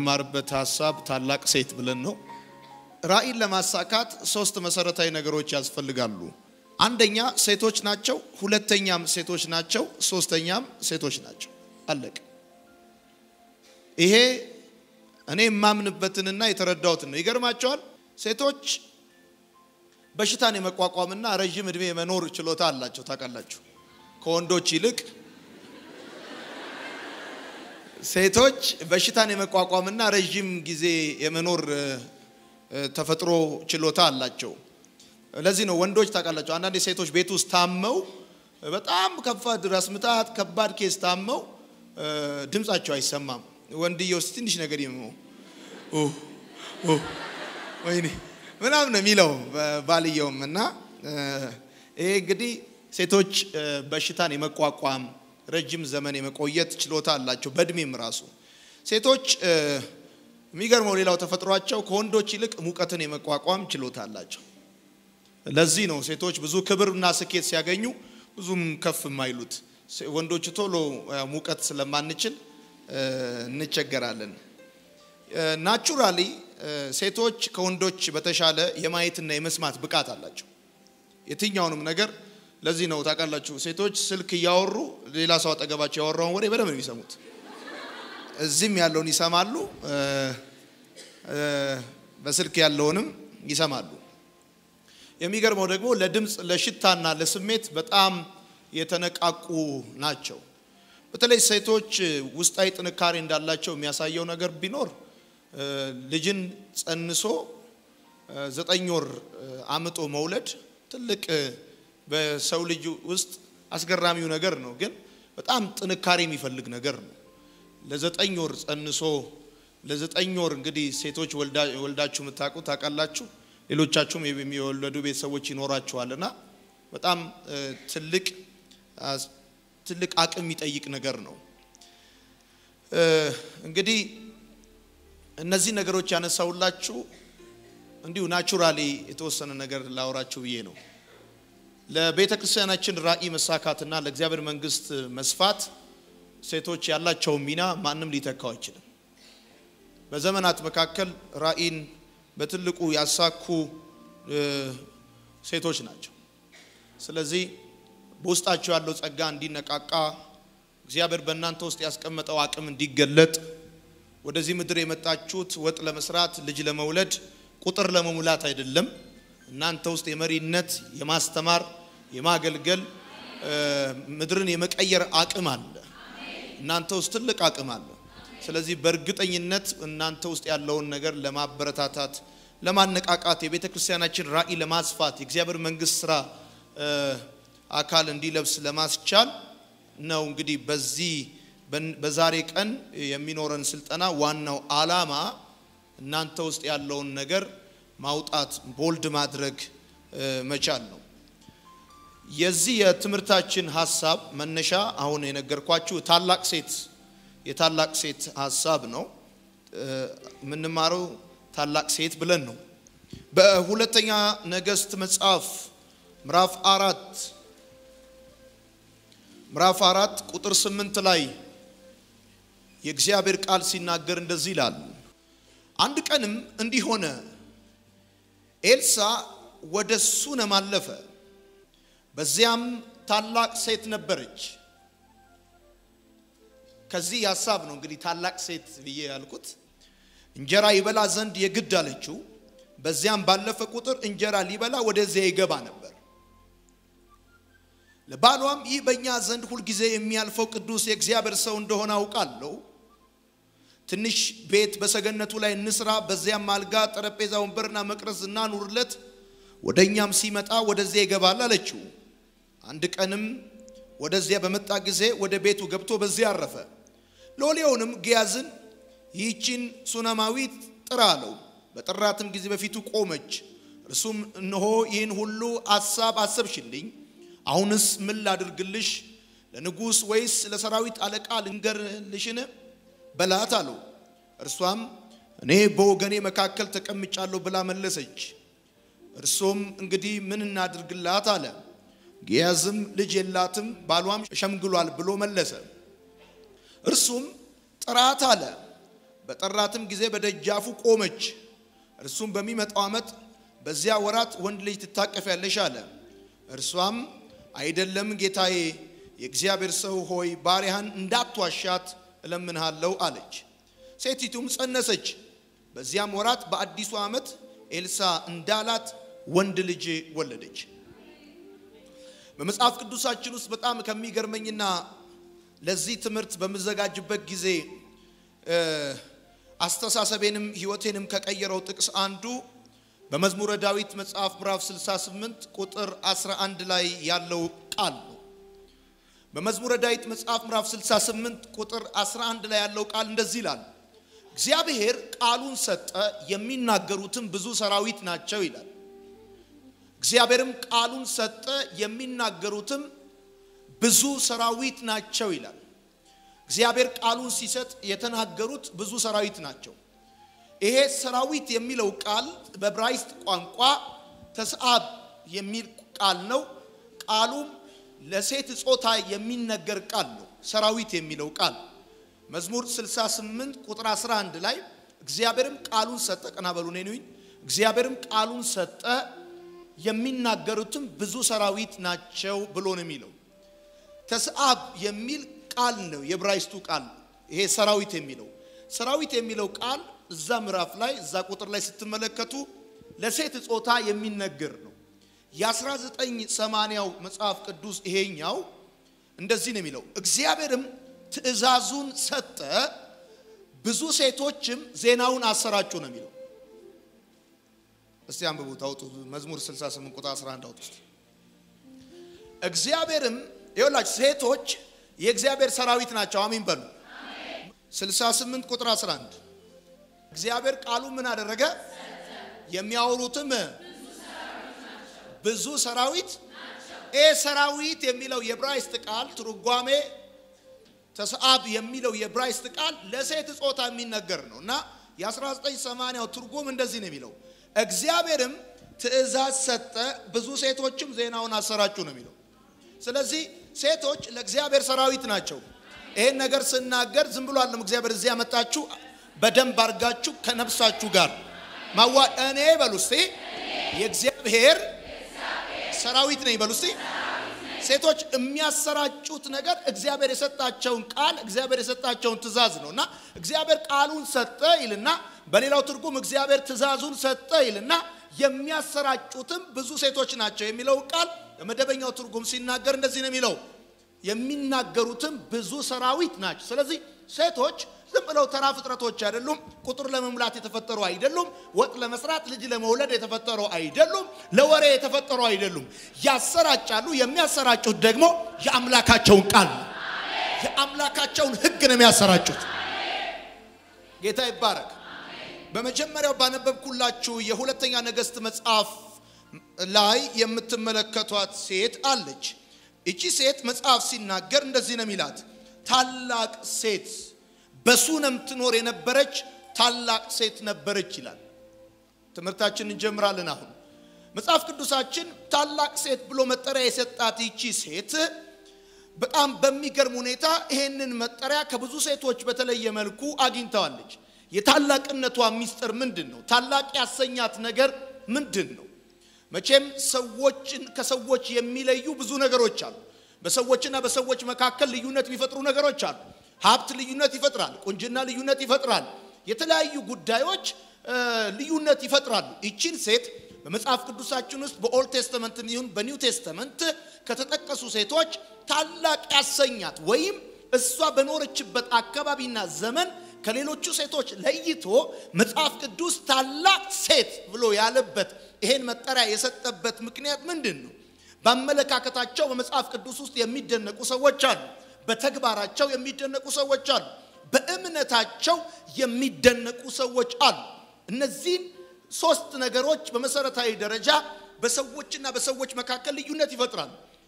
የምንማርበት ሀሳብ ታላቅ ሴት ብለን ነው። ራዕይን ለማሳካት ሶስት መሰረታዊ ነገሮች ያስፈልጋሉ። አንደኛ ሴቶች ናቸው፣ ሁለተኛም ሴቶች ናቸው፣ ሶስተኛም ሴቶች ናቸው። አለቀ። ይሄ እኔ የማምንበትንና የተረዳሁትን ነው። ይገርማቸዋል። ሴቶች በሽታን የመቋቋምና ረዥም እድሜ የመኖር ችሎታ አላቸው። ታውቃላችሁ፣ ከወንዶች ይልቅ ሴቶች በሽታን የመቋቋምና ረዥም ጊዜ የመኖር ተፈጥሮ ችሎታ አላቸው። ለዚህ ነው ወንዶች ታውቃላችሁ፣ አንዳንድ ሴቶች ቤት ውስጥ ታመው በጣም ከባድ ራስ ምታት፣ ከባድ ኬስ ታመው ድምጻቸው አይሰማም። ወንድየው ውስጥ ትንሽ ነገር ይመው ወይኔ ምናምን ነው የሚለው ባልየውም። እና ይሄ እንግዲህ ሴቶች በሽታን የመቋቋም ረጅም ዘመን የመቆየት ችሎታ አላቸው። በእድሜም ራሱ ሴቶች የሚገርመው ሌላው ተፈጥሯቸው ከወንዶች ይልቅ ሙቀትን የመቋቋም ችሎታ አላቸው። ለዚህ ነው ሴቶች ብዙ ክብርና ስኬት ሲያገኙ ብዙም ከፍ የማይሉት። ወንዶች ቶሎ ሙቀት ስለማንችል እንቸገራለን። ናቹራሊ ሴቶች ከወንዶች በተሻለ የማየትና የመስማት ብቃት አላቸው የትኛውንም ነገር። ለዚህ ነው ታውቃላችሁ ሴቶች ስልክ እያወሩ ሌላ ሰው አጠገባቸው ያወራውን ወሬ በደንብ ነው የሚሰሙት። እዚህም ያለውን ይሰማሉ፣ በስልክ ያለውንም ይሰማሉ። የሚገርመው ደግሞ ለድምፅ ለሽታና ለስሜት በጣም የተነቃቁ ናቸው። በተለይ ሴቶች ውስጣዊ ጥንካሬ እንዳላቸው የሚያሳየው ነገር ቢኖር ልጅን ጸንሶ ዘጠኝ ወር አምጦ መውለድ ትልቅ በሰው ልጅ ውስጥ አስገራሚው ነገር ነው። ግን በጣም ጥንካሬ የሚፈልግ ነገር ነው። ለዘጠኝ ወር ጸንሶ ለዘጠኝ ወር እንግዲህ ሴቶች ወልዳችሁ የምታውቁ ታውቃላችሁ። ሌሎቻችሁም የሚወለዱ ቤተሰቦች ይኖራችኋልና በጣም ትልቅ ትልቅ አቅም የሚጠይቅ ነገር ነው። እንግዲህ እነዚህ ነገሮች ያነሳውላችሁ እንዲሁ ናቹራሊ የተወሰነ ነገር ላወራችሁ ብዬ ነው። ለቤተ ክርስቲያናችን ራዕይ መሳካትና ለእግዚአብሔር መንግስት መስፋት ሴቶች ያላቸውን ሚና ማንም ሊተካው አይችልም። በዘመናት መካከል ራዕይን በትልቁ ያሳኩ ሴቶች ናቸው። ስለዚህ በውስጣቸው ያለው ጸጋ እንዲነቃቃ እግዚአብሔር በእናንተ ውስጥ ያስቀመጠው አቅም እንዲገለጥ ወደዚህ ምድር የመጣችሁት ወጥ ለመስራት ልጅ ለመውለድ ቁጥር ለመሙላት አይደለም። እናንተ ውስጥ የመሪነት፣ የማስተማር፣ የማገልገል ምድርን የመቀየር አቅም አለ። እናንተ ውስጥ ትልቅ አቅም አለ። ስለዚህ በእርግጠኝነት እናንተ ውስጥ ያለውን ነገር ለማበረታታት፣ ለማነቃቃት፣ የቤተ ክርስቲያናችን ራዕይ ለማስፋት፣ የእግዚአብሔር መንግስት ስራ አካል እንዲለብስ ለማስቻል ነው። እንግዲህ በዚህ በዛሬ ቀን የሚኖረን ስልጠና ዋናው ዓላማ እናንተ ውስጥ ያለውን ነገር ማውጣት ቦልድ ማድረግ መቻል ነው። የዚህ የትምህርታችን ሀሳብ መነሻ አሁን የነገርኳችሁ ታላቅ ሴት የታላቅ ሴት ሀሳብ ነው። የምንማረው ታላቅ ሴት ብለን ነው። በሁለተኛ ነገሥት መጽሐፍ ምዕራፍ አራት ምዕራፍ አራት ቁጥር ስምንት ላይ የእግዚአብሔር ቃል ሲናገር እንደዚህ ይላል። አንድ ቀንም እንዲህ ሆነ፣ ኤልሳ ወደ ሱነም አለፈ፣ በዚያም ታላቅ ሴት ነበረች። ከዚህ ሀሳብ ነው እንግዲህ ታላቅ ሴት ብዬ ያልኩት። እንጀራ ይበላ ዘንድ የግድ አለችው። በዚያም ባለፈ ቁጥር እንጀራ ሊበላ ወደዚያ ይገባ ነበር። ለባሏም ይህ በእኛ ዘንድ ሁልጊዜ የሚያልፈው ቅዱስ የእግዚአብሔር ሰው እንደሆነ አውቃለሁ። ትንሽ ቤት በሰገነቱ ላይ እንስራ፣ በዚያም አልጋ፣ ጠረጴዛ፣ ወንበርና መቅረዝ እናኑርለት፣ ወደ እኛም ሲመጣ ወደዚያ ይገባል አለችው። አንድ ቀንም ወደዚያ በመጣ ጊዜ ወደ ቤቱ ገብቶ በዚያ አረፈ። ሎሌውንም ግያዝን ይህችን ሱነማዊት ጥራ አለው። በጠራትም ጊዜ በፊቱ ቆመች። እርሱም እነሆ ይህን ሁሉ አሳብ አሰብሽልኝ አሁንስ ምን ላድርግልሽ? ለንጉሥ ወይስ ለሰራዊት አለቃ ልንገርልሽን? በላት አለው። እርሷም እኔ በወገኔ መካከል ተቀምጫለሁ ብላ መለሰች። እርሱም እንግዲህ ምን እናድርግላት አለ። ግያዝም ልጅ የላትም ባሏም ሸምግሏል ብሎ መለሰ። እርሱም ጥራት አለ። በጠራትም ጊዜ በደጃፉ ቆመች። እርሱም በሚመጣው ዓመት በዚያ ወራት ወንድ ልጅ ትታቀፊያለሽ አለ። እርሷም አይደለም ጌታዬ፣ የእግዚአብሔር ሰው ሆይ ባሪያህን እንዳትዋሻት እለምንሃለሁ አለች። ሴቲቱም ጸነሰች። በዚያም ወራት በአዲሱ ዓመት ኤልሳ እንዳላት ወንድ ልጅ ወለደች። በመጽሐፍ ቅዱሳችን ውስጥ በጣም ከሚገርመኝና ለዚህ ትምህርት በምዘጋጅበት ጊዜ አስተሳሰቤንም ሕይወቴንም ከቀየረው ጥቅስ አንዱ በመዝሙረ ዳዊት መጽሐፍ ምዕራፍ 68 ቁጥር 11 ላይ ያለው ቃል ነው። በመዝሙረ ዳዊት መጽሐፍ ምዕራፍ 68 ቁጥር 11 ላይ ያለው ቃል እንደዚህ ይላል፣ እግዚአብሔር ቃሉን ሰጠ፣ የሚናገሩትም ብዙ ሰራዊት ናቸው ይላል። እግዚአብሔርም ቃሉን ሰጠ፣ የሚናገሩትም ብዙ ሰራዊት ናቸው ይላል። እግዚአብሔር ቃሉን ሲሰጥ የተናገሩት ብዙ ሰራዊት ናቸው። ይሄ ሰራዊት የሚለው ቃል በዕብራይስጥ ቋንቋ ተስአብ የሚል ቃል ነው። ቃሉም ለሴት ጾታ የሚነገር ቃል ነው። ሰራዊት የሚለው ቃል መዝሙር 68 ቁጥር 11 ላይ እግዚአብሔርም ቃሉን ሰጠ፣ ቀና በሉ ነኝ። እግዚአብሔርም ቃሉን ሰጠ የሚናገሩትም ብዙ ሰራዊት ናቸው ብሎ ነው የሚለው። ተስአብ የሚል ቃል ነው የዕብራይስጡ ቃል። ይሄ ሰራዊት የሚለው ሰራዊት የሚለው ቃል እዛ ምዕራፍ ላይ እዛ ቁጥር ላይ ስትመለከቱ ለሴት ጾታ የሚነገር ነው። የ1980ው መጽሐፍ ቅዱስ ይሄኛው እንደዚህ ነው የሚለው፣ እግዚአብሔርም ትእዛዙን ሰጠ፣ ብዙ ሴቶችም ዜናውን አሰራጩ ነው የሚለው። እስቲ አንብቡት፣ አውጡ። መዝሙር 68 ቁጥር 11 አውጡ። እግዚአብሔርም ይኸውላችሁ ሴቶች የእግዚአብሔር ሰራዊት ናቸው። አሚን በሉ። 68 ቁጥር 11 እግዚአብሔር ቃሉ ምን አደረገ? የሚያወሩትም ብዙ ሰራዊት። ይህ ሰራዊት የሚለው የዕብራይስጥ ቃል ትርጓሜ ተስአብ የሚለው የዕብራይስጥ ቃል ለሴት ጾታ የሚነገር ነው እና የ1980ው ትርጉም እንደዚህ ነው የሚለው እግዚአብሔርም ትእዛዝ ሰጠ፣ ብዙ ሴቶችም ዜናውን አሰራጩ ነው የሚለው። ስለዚህ ሴቶች ለእግዚአብሔር ሰራዊት ናቸው። ይሄን ነገር ስናገር ዝም ብሎ አለም እግዚአብሔር እዚህ ያመጣችሁ በደንብ አድርጋችሁ ከነፍሳችሁ ጋር ማዋ እኔ በሉ እስቲ የእግዚአብሔር ሰራዊት ነኝ በሉ እስቲ። ሴቶች የሚያሰራጩት ነገር እግዚአብሔር የሰጣቸውን ቃል እግዚአብሔር የሰጣቸውን ትእዛዝ ነው እና እግዚአብሔር ቃሉን ሰጠ ይልና በሌላው ትርጉም እግዚአብሔር ትእዛዙን ሰጠ ይልና የሚያሰራጩትም ብዙ ሴቶች ናቸው የሚለው ቃል በመደበኛው ትርጉም ሲናገር እንደዚህ ነው የሚለው የሚናገሩትም ብዙ ሰራዊት ናቸው። ስለዚህ ሴቶች ዝም ብለው ተራ ፍጥረቶች አይደሉም። ቁጥር ለመሙላት የተፈጠሩ አይደሉም። ወጥ ለመስራት ልጅ ለመውለድ የተፈጠሩ አይደሉም። ለወሬ የተፈጠሩ አይደሉም። ያሰራጫሉ። የሚያሰራጩት ደግሞ የአምላካቸውን ቃል ነው። የአምላካቸውን ሕግ ነው የሚያሰራጩት። ጌታ ይባረክ። በመጀመሪያው ባነበብኩላችሁ የሁለተኛ ነገሥት መጽሐፍ ላይ የምትመለከቷት ሴት አለች። እቺ ሴት መጽሐፍ ሲናገር እንደዚህ ነው የሚላት፣ ታላቅ ሴት በሱነም ትኖር የነበረች ታላቅ ሴት ነበረች ይላል። ትምህርታችን እንጀምራለን። አሁን መጽሐፍ ቅዱሳችን ታላቅ ሴት ብሎ መጠሪያ የሰጣት ይቺ ሴት በጣም በሚገርም ሁኔታ ይሄንን መጠሪያ ከብዙ ሴቶች በተለየ መልኩ አግኝተዋለች። የታላቅነቷ ሚስጥር ምንድን ነው? ታላቅ ያሰኛት ነገር ምንድን ነው? መቼም ሰዎችን ከሰዎች የሚለዩ ብዙ ነገሮች አሉ። በሰዎችና በሰዎች መካከል ልዩነት የሚፈጥሩ ነገሮች አሉ። ሀብት ልዩነት ይፈጥራል። ቁንጅና ልዩነት ይፈጥራል። የተለያዩ ጉዳዮች ልዩነት ይፈጥራሉ። ይቺን ሴት በመጽሐፍ ቅዱሳችን ውስጥ በኦልድ ቴስተመንት ይሁን በኒው ቴስተመንት ከተጠቀሱ ሴቶች ታላቅ ያሰኛት ወይም እሷ በኖረችበት አካባቢና ዘመን ከሌሎቹ ሴቶች ለይቶ መጽሐፍ ቅዱስ ታላቅ ሴት ብሎ ያለበት ይሄን መጠሪያ የሰጠበት ምክንያት ምንድን ነው? በአመለካከታቸው በመጽሐፍ ቅዱስ ውስጥ የሚደነቁ ሰዎች አሉ። በተግባራቸው የሚደነቁ ሰዎች አሉ። በእምነታቸው የሚደነቁ ሰዎች አሉ። እነዚህን ሶስት ነገሮች በመሰረታዊ ደረጃ በሰዎችና በሰዎች መካከል ልዩነት ይፈጥራሉ።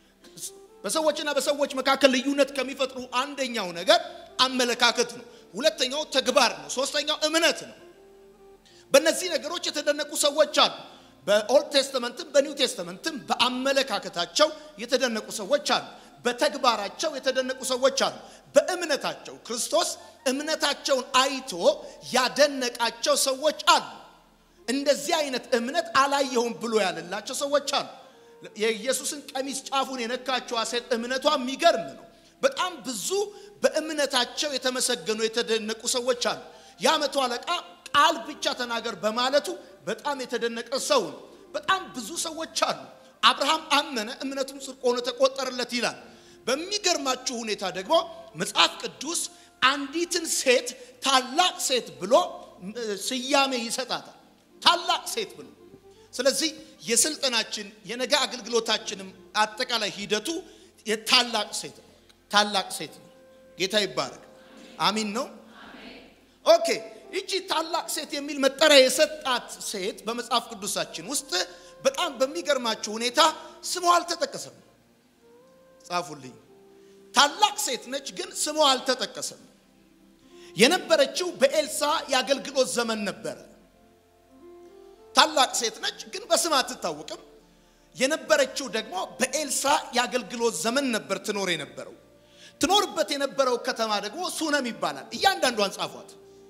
በሰዎችና በሰዎች መካከል ልዩነት ከሚፈጥሩ አንደኛው ነገር አመለካከት ነው። ሁለተኛው ተግባር ነው። ሶስተኛው እምነት ነው። በእነዚህ ነገሮች የተደነቁ ሰዎች አሉ። በኦልድ ቴስተመንትም በኒው ቴስተመንትም በአመለካከታቸው የተደነቁ ሰዎች አሉ። በተግባራቸው የተደነቁ ሰዎች አሉ። በእምነታቸው ክርስቶስ እምነታቸውን አይቶ ያደነቃቸው ሰዎች አሉ። እንደዚህ አይነት እምነት አላየሁም ብሎ ያለላቸው ሰዎች አሉ። የኢየሱስን ቀሚስ ጫፉን የነካችዋ ሴት እምነቷ የሚገርም ነው። በጣም ብዙ በእምነታቸው የተመሰገኑ የተደነቁ ሰዎች አሉ። የዓመቱ አለቃ ቃል ብቻ ተናገር በማለቱ በጣም የተደነቀ ሰው ነው። በጣም ብዙ ሰዎች አሉ። አብርሃም አመነ፣ እምነቱም ጽድቅ ሆኖ ተቆጠረለት ይላል። በሚገርማችሁ ሁኔታ ደግሞ መጽሐፍ ቅዱስ አንዲትን ሴት ታላቅ ሴት ብሎ ስያሜ ይሰጣታል። ታላቅ ሴት ብሎ ስለዚህ የስልጠናችን የነገ አገልግሎታችንም አጠቃላይ ሂደቱ የታላቅ ሴት ነው። ታላቅ ሴት ነው። ጌታ ይባረክ። አሚን ነው። ኦኬ ይቺ ታላቅ ሴት የሚል መጠሪያ የሰጣት ሴት በመጽሐፍ ቅዱሳችን ውስጥ በጣም በሚገርማችሁ ሁኔታ ስሟ አልተጠቀሰም። ጻፉልኝ። ታላቅ ሴት ነች፣ ግን ስሟ አልተጠቀሰም። የነበረችው በኤልሳ የአገልግሎት ዘመን ነበረ። ታላቅ ሴት ነች፣ ግን በስም አትታወቅም። የነበረችው ደግሞ በኤልሳ የአገልግሎት ዘመን ነበር ትኖር የነበረው። ትኖርበት የነበረው ከተማ ደግሞ ሱነም ይባላል። እያንዳንዷን ጻፏት።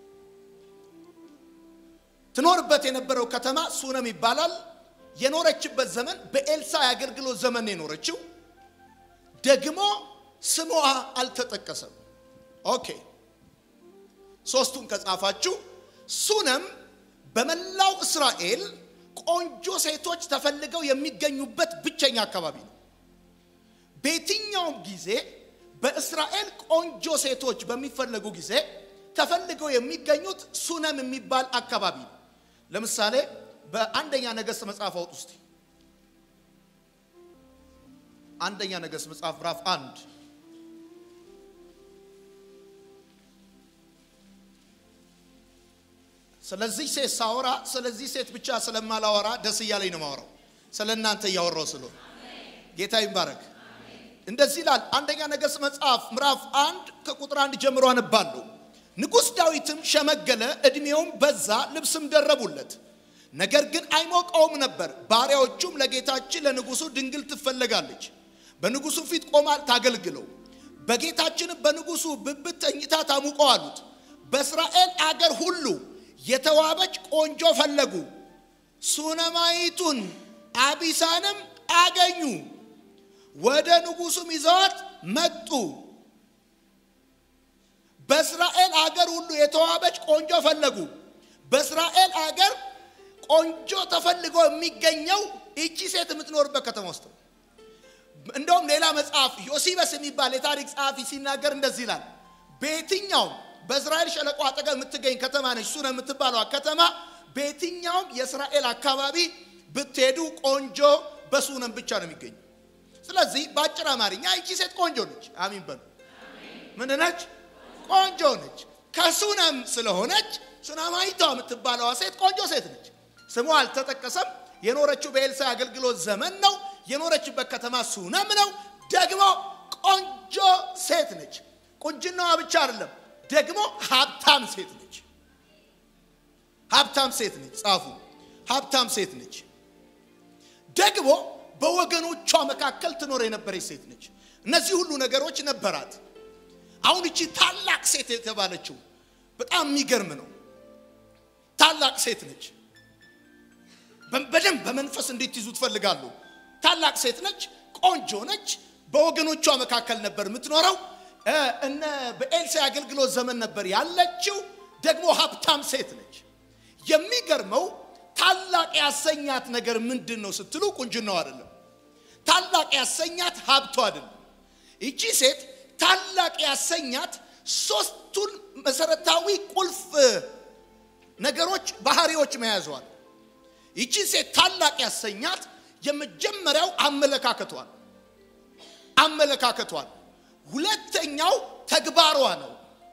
ትኖርበት የነበረው ከተማ ሱነም ይባላል። የኖረችበት ዘመን በኤልሳ የአገልግሎት ዘመን የኖረችው ደግሞ ስሟ አልተጠቀሰም። ኦኬ ሶስቱን ከጻፋችሁ ሱነም በመላው እስራኤል ቆንጆ ሴቶች ተፈልገው የሚገኙበት ብቸኛ አካባቢ ነው። በየትኛውም ጊዜ በእስራኤል ቆንጆ ሴቶች በሚፈለጉ ጊዜ ተፈልገው የሚገኙት ሱነም የሚባል አካባቢ ነው። ለምሳሌ በአንደኛ ነገሥት መጽሐፍ አውጥ ውስጥ አንደኛ ነገሥት መጽሐፍ ምዕራፍ አንድ ስለዚህ ሴት ሳወራ ስለዚህ ሴት ብቻ ስለማላወራ ደስ እያለኝ ነው ማወራው። ስለ እናንተ እያወራው ስለሆነ ጌታ ይባረክ። እንደዚህ ይላል አንደኛ ነገሥት መጽሐፍ ምዕራፍ አንድ ከቁጥር አንድ ጀምሮ አነባለሁ። ንጉሥ ዳዊትም ሸመገለ፣ ዕድሜውም በዛ፣ ልብስም ደረቡለት። ነገር ግን አይሞቀውም ነበር። ባሪያዎቹም ለጌታችን ለንጉሡ ድንግል ትፈለጋለች፣ በንጉሡ ፊት ቆማ ታገልግለው፣ በጌታችንም በንጉሡ ብብት ተኝታ ታሙቀው አሉት። በእስራኤል አገር ሁሉ የተዋበች ቆንጆ ፈለጉ፣ ሱነማይቱን አቢሳንም አገኙ። ወደ ንጉሡም ይዘዋት መጡ። በእስራኤል አገር ሁሉ የተዋበች ቆንጆ ፈለጉ። በእስራኤል አገር ቆንጆ ተፈልጎ የሚገኘው ይቺ ሴት የምትኖርበት ከተማ ውስጥ ነው። እንደውም ሌላ መጽሐፍ ዮሲበስ የሚባል የታሪክ ጸሐፊ ሲናገር እንደዚህ ይላል። በየትኛውም በእስራኤል ሸለቆ አጠገብ የምትገኝ ከተማ ነች ሱነም የምትባለዋ ከተማ። በየትኛውም የእስራኤል አካባቢ ብትሄዱ ቆንጆ በሱነም ብቻ ነው የሚገኙ። ስለዚህ በአጭር አማርኛ ይቺ ሴት ቆንጆ ነች። አሚን በሉ። ምን ነች? ቆንጆ ነች። ከሱነም ስለሆነች ሱነማይቷ የምትባለዋ ሴት ቆንጆ ሴት ነች። ስሟ አልተጠቀሰም። የኖረችው በኤልሳ አገልግሎት ዘመን ነው። የኖረችበት ከተማ ሱነም ነው። ደግሞ ቆንጆ ሴት ነች። ቁንጅናዋ ብቻ አይደለም፣ ደግሞ ሀብታም ሴት ነች። ሀብታም ሴት ነች። ጻፉ። ሀብታም ሴት ነች። ደግሞ በወገኖቿ መካከል ትኖር የነበረች ሴት ነች። እነዚህ ሁሉ ነገሮች ነበራት። አሁን እቺ ታላቅ ሴት የተባለችው በጣም የሚገርም ነው። ታላቅ ሴት ነች። በደንብ በመንፈስ እንድትይዙ ትፈልጋሉ። ታላቅ ሴት ነች። ቆንጆ ነች። በወገኖቿ መካከል ነበር የምትኖረው። እነ በኤልሳ አገልግሎት ዘመን ነበር ያለችው። ደግሞ ሀብታም ሴት ነች። የሚገርመው ታላቅ ያሰኛት ነገር ምንድን ነው ስትሉ ቁንጅናው አይደለም። ታላቅ ያሰኛት ሀብቷ አይደለም። ይቺ ሴት ታላቅ ያሰኛት ሶስቱን መሰረታዊ ቁልፍ ነገሮች ባህሪዎች መያዟል። ይቺ ሴት ታላቅ ያሰኛት የመጀመሪያው አመለካከቷል አመለካከቷል። ሁለተኛው ተግባሯ ነው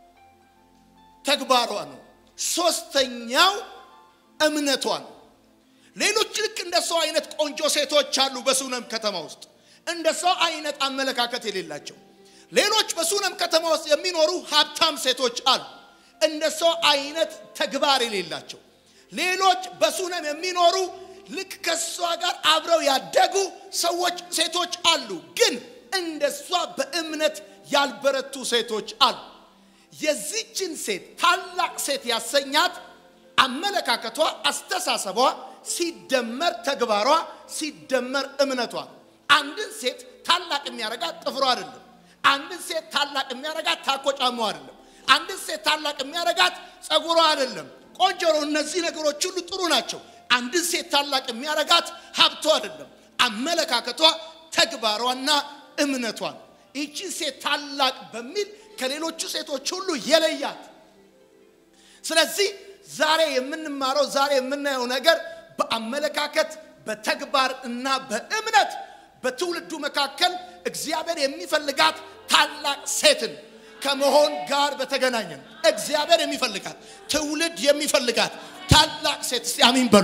ተግባሯ ነው። ሶስተኛው እምነቷ ነው። ሌሎች ልክ እንደ ሰው አይነት ቆንጆ ሴቶች አሉ በሱነም ከተማ ውስጥ እንደ ሰው አይነት አመለካከት የሌላቸው ሌሎች በሱነም ከተማ ውስጥ የሚኖሩ ሀብታም ሴቶች አሉ፣ እንደ ሰው አይነት ተግባር የሌላቸው። ሌሎች በሱነም የሚኖሩ ልክ ከሷ ጋር አብረው ያደጉ ሰዎች ሴቶች አሉ፣ ግን እንደሷ በእምነት ያልበረቱ ሴቶች አሉ። የዚችን ሴት ታላቅ ሴት ያሰኛት አመለካከቷ፣ አስተሳሰቧ ሲደመር ተግባሯ ሲደመር እምነቷ። አንድን ሴት ታላቅ የሚያረጋት ጥፍሯ አይደለም። አንድን ሴት ታላቅ የሚያረጋት ታኮ ጫማዋ አይደለም። አንድን ሴት ታላቅ የሚያረጋት ጸጉሯ አይደለም። ቆንጆ ነው። እነዚህ ነገሮች ሁሉ ጥሩ ናቸው። አንድን ሴት ታላቅ የሚያረጋት ሀብቷ አይደለም። አመለካከቷ፣ ተግባሯና እምነቷ ነው። ይቺ ሴት ታላቅ በሚል ከሌሎቹ ሴቶች ሁሉ የለያት። ስለዚህ ዛሬ የምንማረው ዛሬ የምናየው ነገር በአመለካከት በተግባር እና በእምነት በትውልዱ መካከል እግዚአብሔር የሚፈልጋት ታላቅ ሴትን ከመሆን ጋር በተገናኘ ነው። እግዚአብሔር የሚፈልጋት ትውልድ የሚፈልጋት ታላቅ ሴት እስቲ አሚን በሉ።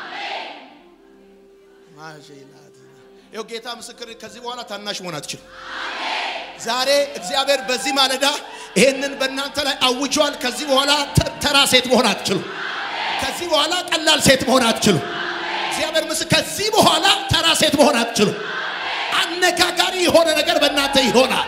ይኸው ጌታ ምስክር፣ ከዚህ በኋላ ታናሽ መሆን አትችሉ። ዛሬ እግዚአብሔር በዚህ ማለዳ ይሄንን በእናንተ ላይ አውጇል። ከዚህ በኋላ ተራ ሴት መሆን አትችሉ። ከዚህ በኋላ ቀላል ሴት መሆን አትችሉ። እግዚአብሔር ምስ ከዚህ በኋላ ተራ ሴት መሆን አትችሉ። አነጋጋሪ የሆነ ነገር በእናንተ ይሆናል።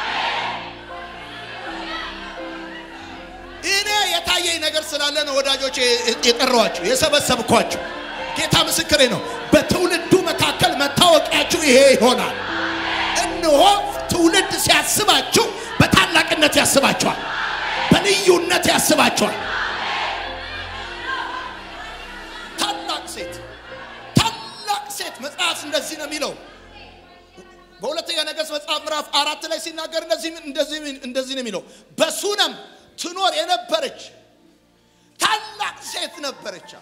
እኔ የታየኝ ነገር ስላለ ነው ወዳጆች የጠራኋችሁ የሰበሰብኳችሁ። ጌታ ምስክሬ ነው። በትውልዱ መካከል መታወቂያችሁ ይሄ ይሆናል። እነሆ ትውልድ ሲያስባችሁ በታላቅነት ያስባችኋል፣ በልዩነት ያስባችኋል። ታላቅ ሴት ታላቅ ሴት መጽሐፍ እንደዚህ ነው የሚለው በሁለተኛ ነገሥት መጽሐፍ ምዕራፍ አራት ላይ ሲናገር እንደዚህ ነው የሚለው በሱነም ትኖር የነበረች ታላቅ ሴት ነበረች።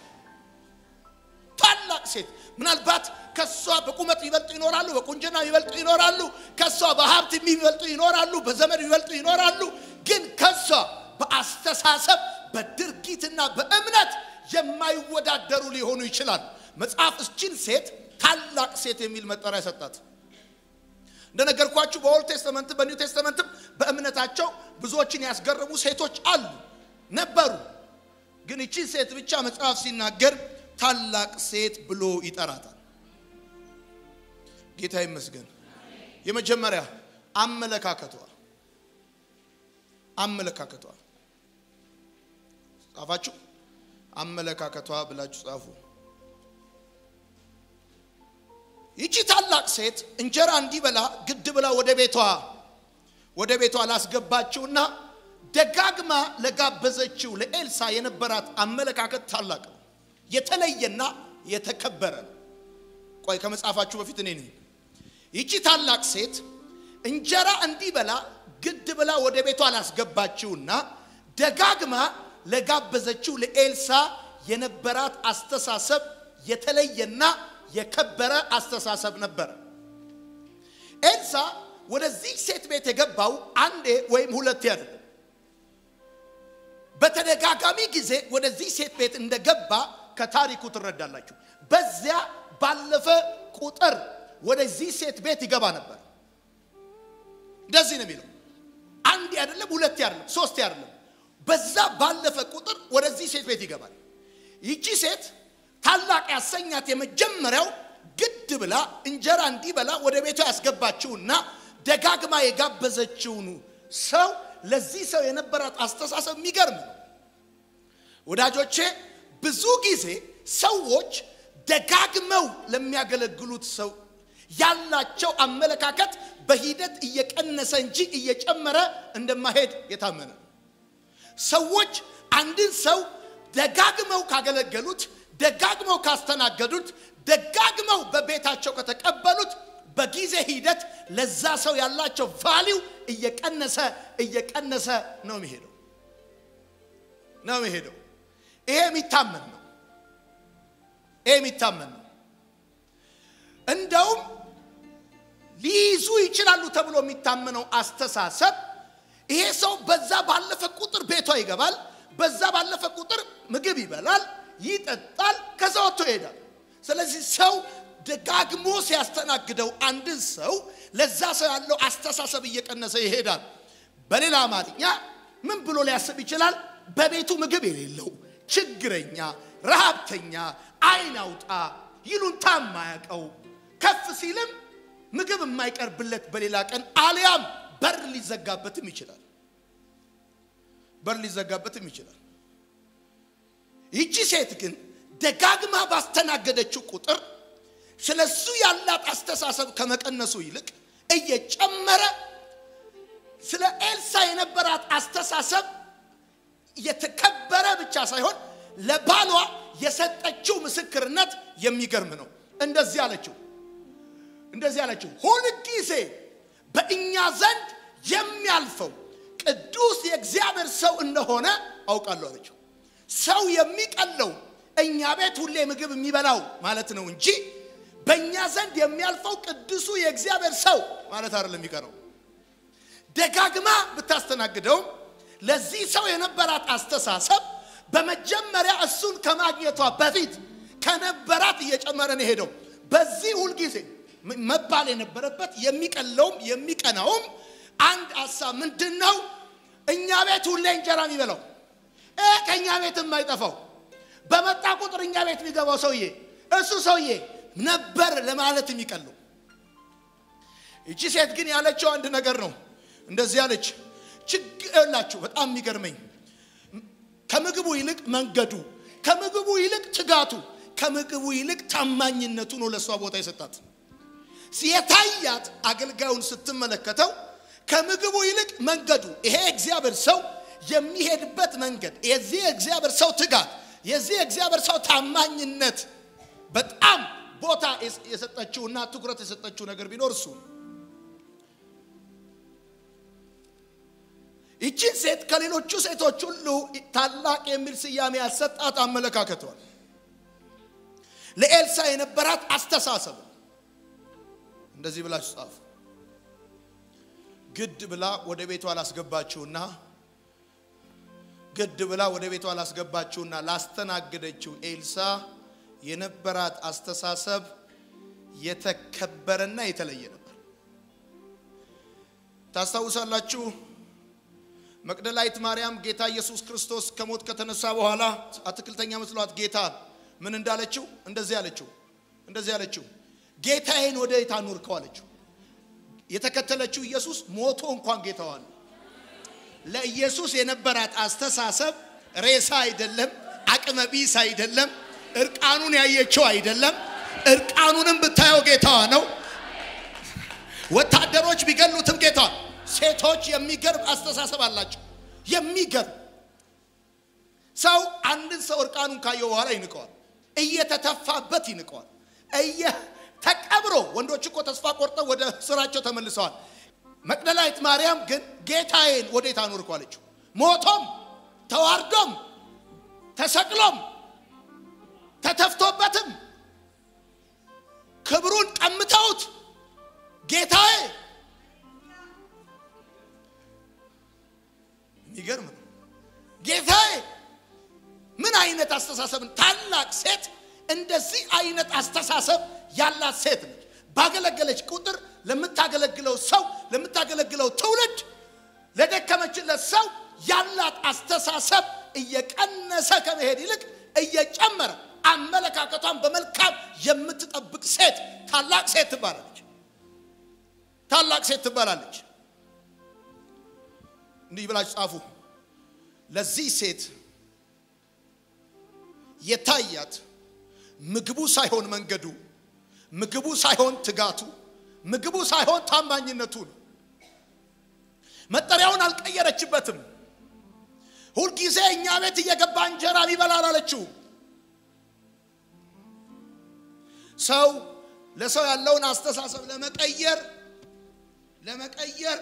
ታላቅ ሴት ምናልባት ከሷ በቁመት ይበልጡ ይኖራሉ፣ በቁንጅና ይበልጡ ይኖራሉ፣ ከሷ በሀብት የሚበልጡ ይኖራሉ፣ በዘመድ ይበልጡ ይኖራሉ። ግን ከሷ በአስተሳሰብ በድርጊትና በእምነት የማይወዳደሩ ሊሆኑ ይችላሉ። መጽሐፍ እችን ሴት ታላቅ ሴት የሚል መጠሪያ ሰጣት። እንደነገርኳችሁ በኦልድ ቴስተመንት በኒው ቴስተመንትም በእምነታቸው ብዙዎችን ያስገረሙ ሴቶች አሉ ነበሩ። ግን እቺ ሴት ብቻ መጽሐፍ ሲናገር ታላቅ ሴት ብሎ ይጠራታል። ጌታ ይመስገን። የመጀመሪያ አመለካከቷ አመለካከቷ ጻፋችሁ? አመለካከቷ ብላችሁ ጻፉ። ይቺ ታላቅ ሴት እንጀራ እንዲበላ ግድ ብላ ወደ ቤቷ ወደ ቤቷ ላስገባችውና ደጋግማ ለጋበዘችው ለኤልሳ የነበራት አመለካከት ታላቅ ነው፣ የተለየና የተከበረ ነው። ቆይ ከመጻፋችሁ በፊት እኔ ነኝ። ይቺ ታላቅ ሴት እንጀራ እንዲበላ ግድ ብላ ወደ ቤቷ ላስገባችውና ደጋግማ ለጋበዘችው ለኤልሳ የነበራት አስተሳሰብ የተለየና የከበረ አስተሳሰብ ነበረ። ኤልሳ ወደዚህ ሴት ቤት የገባው አንዴ ወይም ሁለቴ አይደለም። በተደጋጋሚ ጊዜ ወደዚህ ሴት ቤት እንደገባ ከታሪኩ ትረዳላችሁ። በዚያ ባለፈ ቁጥር ወደዚህ ሴት ቤት ይገባ ነበር። እንደዚህ ነው የሚለው። አንዴ አይደለም፣ ሁለቴ አይደለም፣ ሶስቴ አይደለም። በዛ ባለፈ ቁጥር ወደዚህ ሴት ቤት ይገባል። ይቺ ሴት ታላቅ ያሰኛት የመጀመሪያው ግድ ብላ እንጀራ እንዲበላ ወደ ቤቷ ያስገባችውና ደጋግማ የጋበዘችውን ሰው ለዚህ ሰው የነበራት አስተሳሰብ የሚገርም ነው። ወዳጆቼ ብዙ ጊዜ ሰዎች ደጋግመው ለሚያገለግሉት ሰው ያላቸው አመለካከት በሂደት እየቀነሰ እንጂ እየጨመረ እንደማሄድ የታመነ ነው። ሰዎች አንድን ሰው ደጋግመው ካገለገሉት ደጋግመው ካስተናገዱት ደጋግመው በቤታቸው ከተቀበሉት በጊዜ ሂደት ለዛ ሰው ያላቸው ቫሊው እየቀነሰ እየቀነሰ ነው የሚሄደው ነው የሚሄደው። ይሄ የሚታመን ነው። ይሄ የሚታመን ነው። እንደውም ሊይዙ ይችላሉ ተብሎ የሚታመነው አስተሳሰብ ይሄ ሰው በዛ ባለፈ ቁጥር ቤቷ ይገባል፣ በዛ ባለፈ ቁጥር ምግብ ይበላል፣ ይጠጣል፣ ከዛ ወጥቶ ይሄዳል። ስለዚህ ሰው ደጋግሞ ሲያስተናግደው አንድን ሰው ለዛ ሰው ያለው አስተሳሰብ እየቀነሰ ይሄዳል። በሌላ አማርኛ ምን ብሎ ሊያስብ ይችላል? በቤቱ ምግብ የሌለው ችግረኛ፣ ረሃብተኛ፣ አይን አውጣ፣ ይሉንታ የማያውቀው ከፍ ሲልም ምግብ የማይቀርብለት በሌላ ቀን አሊያም በር ሊዘጋበትም ይችላል። በር ሊዘጋበትም ይችላል። ይቺ ሴት ግን ደጋግማ ባስተናገደችው ቁጥር ስለ እሱ ያላት አስተሳሰብ ከመቀነሱ ይልቅ እየጨመረ ስለ ኤልሳ የነበራት አስተሳሰብ የተከበረ ብቻ ሳይሆን ለባሏ የሰጠችው ምስክርነት የሚገርም ነው። እንደዚህ አለችው እንደዚህ አለችው፣ ሁልጊዜ በእኛ ዘንድ የሚያልፈው ቅዱስ የእግዚአብሔር ሰው እንደሆነ አውቃለሁ አለችው። ሰው የሚቀለው እኛ ቤት ሁሌ ምግብ የሚበላው ማለት ነው እንጂ በእኛ ዘንድ የሚያልፈው ቅዱሱ የእግዚአብሔር ሰው ማለት አይደለም የሚቀረው። ደጋግማ ብታስተናግደውም ለዚህ ሰው የነበራት አስተሳሰብ በመጀመሪያ እሱን ከማግኘቷ በፊት ከነበራት እየጨመረ ነው ሄደው። በዚህ ሁልጊዜ መባል የነበረበት የሚቀለውም የሚቀናውም አንድ ሀሳብ ምንድን ነው? እኛ ቤት ሁሌ እንጀራ የሚበላው ከእኛ ቤት የማይጠፋው በመጣ ቁጥር እኛ ቤት የሚገባው ሰውዬ እሱ ሰውዬ ነበር ለማለት የሚቀለው። ይቺ ሴት ግን ያለችው አንድ ነገር ነው። እንደዚህ ያለች ችግር የላችሁ። በጣም የሚገርመኝ ከምግቡ ይልቅ መንገዱ፣ ከምግቡ ይልቅ ትጋቱ፣ ከምግቡ ይልቅ ታማኝነቱ ነው ለእሷ ቦታ የሰጣት። የታያት አገልጋዩን ስትመለከተው ከምግቡ ይልቅ መንገዱ፣ ይሄ እግዚአብሔር ሰው የሚሄድበት መንገድ፣ የዚህ እግዚአብሔር ሰው ትጋት፣ የዚህ እግዚአብሔር ሰው ታማኝነት በጣም ቦታ የሰጠችውና ትኩረት የሰጠችው ነገር ቢኖር እሱ ይችን ሴት ከሌሎቹ ሴቶች ሁሉ ታላቅ የሚል ስያሜ ያሰጣት አመለካከቷል። ለኤልሳ የነበራት አስተሳሰብ እንደዚህ ብላችሁ ጻፉ። ግድ ብላ ወደ ቤቷ ላስገባችውና ግድ ብላ ወደ ቤቷ ላስገባችውና ላስተናገደችው ኤልሳ የነበራት አስተሳሰብ የተከበረና የተለየ ነበር። ታስታውሳላችሁ? መቅደላዊት ማርያም ጌታ ኢየሱስ ክርስቶስ ከሞት ከተነሳ በኋላ አትክልተኛ መስሏት ጌታ ምን እንዳለችው እንደዚህ አለችው እንደዚህ አለችው ጌታዬን ወደ የት አኖርከው አለችው። የተከተለችው ኢየሱስ ሞቶ እንኳን ጌታዋን ለኢየሱስ የነበራት አስተሳሰብ ሬሳ አይደለም፣ አቅመ ቢስ አይደለም፣ እርቃኑን ያየችው አይደለም። እርቃኑንም ብታየው ጌታዋ ነው። ወታደሮች ቢገሉትም ጌታዋ ሴቶች የሚገርም አስተሳሰብ አላቸው። የሚገርም ሰው አንድን ሰው እርቃኑን ካየው በኋላ ይንቀዋል፣ እየተተፋበት ይንቀዋል። እየ ተቀብሮ ወንዶች እኮ ተስፋ ቆርጠው ወደ ስራቸው ተመልሰዋል። መቅደላዊት ማርያም ግን ጌታዬን ወዴት አኖርከው አለችው። ሞቶም ተዋርዶም ተሰቅሎም ተተፍቶበትም ክብሩን ቀምተውት ጌታዬ የሚገርም ነው። ጌታዬ ምን አይነት አስተሳሰብን ታላቅ ሴት እንደዚህ አይነት አስተሳሰብ ያላት ሴት ነች። ባገለገለች ቁጥር ለምታገለግለው ሰው ለምታገለግለው ትውልድ ለደከመችለት ሰው ያላት አስተሳሰብ እየቀነሰ ከመሄድ ይልቅ እየጨመረ አመለካከቷን በመልካም የምትጠብቅ ሴት ታላቅ ሴት ትባላለች። ታላቅ ሴት ትባላለች። እንዲህ ብላችሁ ጻፉ። ለዚህ ሴት የታያት ምግቡ ሳይሆን መንገዱ፣ ምግቡ ሳይሆን ትጋቱ፣ ምግቡ ሳይሆን ታማኝነቱ ነው። መጠሪያውን አልቀየረችበትም። ሁልጊዜ እኛ ቤት እየገባ እንጀራ ይበላል አለችው። ሰው ለሰው ያለውን አስተሳሰብ ለመቀየር ለመቀየር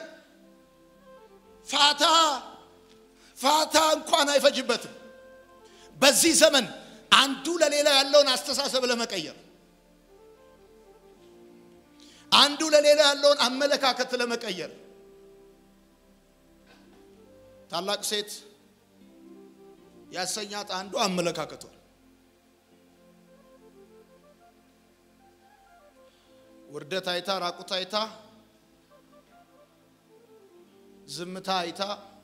ፋታ ፋታ እንኳን አይፈጅበትም። በዚህ ዘመን አንዱ ለሌላው ያለውን አስተሳሰብ ለመቀየር አንዱ ለሌላው ያለውን አመለካከት ለመቀየር ታላቅ ሴት ያሰኛት አንዱ አመለካከቷ ውርደት አይታ ራቁት አይታ ዝምታ አይታ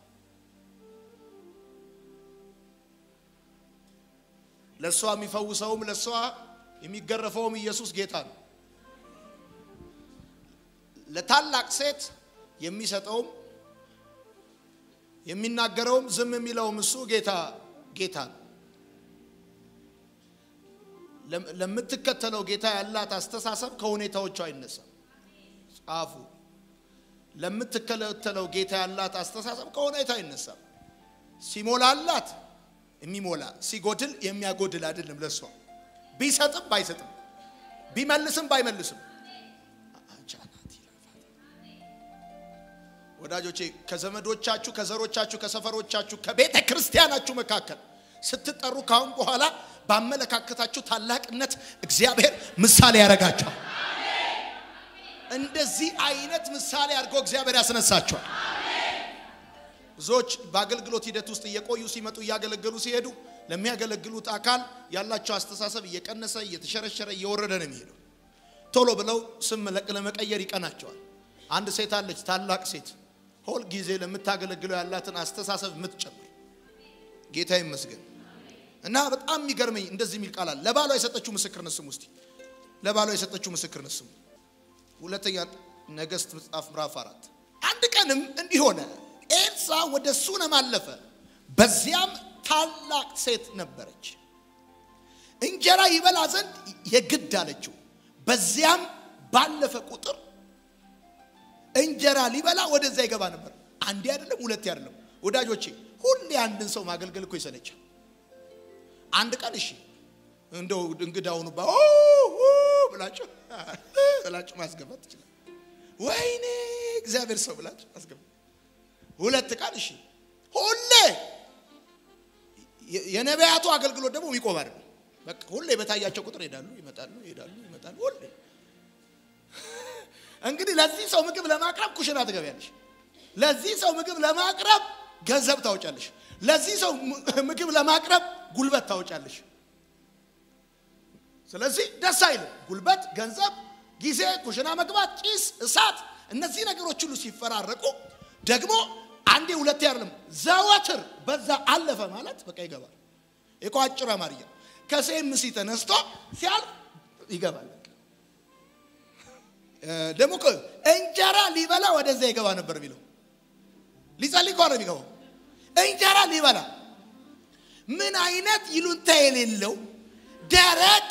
ለእሷ የሚፈውሰውም ለእሷ የሚገረፈውም ኢየሱስ ጌታ ነው። ለታላቅ ሴት የሚሰጠውም የሚናገረውም ዝም የሚለውም እሱ ጌታ ጌታ ነው። ለምትከተለው ጌታ ያላት አስተሳሰብ ከሁኔታዎቿ አይነሳም። ጻፉ። ለምትከተለው ጌታ ያላት አስተሳሰብ ከሁኔታ አይነሳም። ሲሞላላት የሚሞላ ሲጎድል የሚያጎድል አይደለም። ለሷ ቢሰጥም ባይሰጥም ቢመልስም ባይመልስም ወዳጆቼ ከዘመዶቻችሁ፣ ከዘሮቻችሁ፣ ከሰፈሮቻችሁ፣ ከቤተ ክርስቲያናችሁ መካከል ስትጠሩ ካሁን በኋላ ባመለካከታችሁ ታላቅነት እግዚአብሔር ምሳሌ ያደርጋቸዋል። እንደዚህ አይነት ምሳሌ አድርጎ እግዚአብሔር ያስነሳቸዋል። ብዙዎች በአገልግሎት ሂደት ውስጥ እየቆዩ ሲመጡ እያገለገሉ ሲሄዱ ለሚያገለግሉት አካል ያላቸው አስተሳሰብ እየቀነሰ እየተሸረሸረ እየወረደ ነው የሚሄደው። ቶሎ ብለው ስም ለመቀየር ይቀናቸዋል። አንድ ሴት አለች፣ ታላቅ ሴት ሁል ጊዜ ለምታገለግለው ያላትን አስተሳሰብ የምትጨምር ጌታ ይመስገን። እና በጣም የሚገርመኝ እንደዚህ የሚል ቃል አለ። ለባሏ የሰጠችው ምስክርነት ስሙ። እስቲ ለባሏ የሰጠችው ምስክርነት ስሙ። ሁለተኛ ነገሥት መጽሐፍ ምዕራፍ አራት አንድ ቀንም እንዲህ ሆነ፣ ኤልሳ ወደ ሱነም አለፈ። በዚያም ታላቅ ሴት ነበረች፣ እንጀራ ይበላ ዘንድ የግድ አለችው። በዚያም ባለፈ ቁጥር እንጀራ ሊበላ ወደዛ ይገባ ነበር። አንዴ አይደለም፣ ሁለቴ አይደለም። ወዳጆቼ ሁሌ አንድን ሰው ማገልገል እኮ ይሰለቻል። አንድ ቀን እሺ እንደው እንግዳውኑ ባ ብላችሁ ብላችሁ ማስገባት ትችላል። ወይኔ እግዚአብሔር ሰው ብላችሁ ማስገባት። ሁለት ቀን እሺ። ሁሌ የነቢያቱ አገልግሎት ደግሞ የሚቆም አይደለም። በቃ ሁሌ በታያቸው ቁጥር ይሄዳሉ፣ ይመጣሉ፣ ይሄዳሉ፣ ይመጣሉ። ሁሌ እንግዲህ ለዚህ ሰው ምግብ ለማቅረብ ኩሽና ትገቢያለሽ። ለዚህ ሰው ምግብ ለማቅረብ ገንዘብ ታወጫለሽ። ለዚህ ሰው ምግብ ለማቅረብ ጉልበት ታወጫለሽ። ስለዚህ ደስ አይልም። ጉልበት፣ ገንዘብ፣ ጊዜ፣ ኩሽና መግባት፣ ጭስ፣ እሳት፣ እነዚህ ነገሮች ሁሉ ሲፈራረቁ ደግሞ አንዴ ሁለቴ አይደለም ዘወትር በዛ አለፈ ማለት በቃ ይገባል። እኮ አጭር አማርኛ ከሴምሲ ተነስቶ ሲያልፍ ይገባል። ደግሞ እንጀራ ሊበላ ወደዛ ይገባ ነበር የሚለው ሊጸልይ ከሆነ የሚገባው እንጀራ ሊበላ ምን አይነት ይሉንታ የሌለው ደረቅ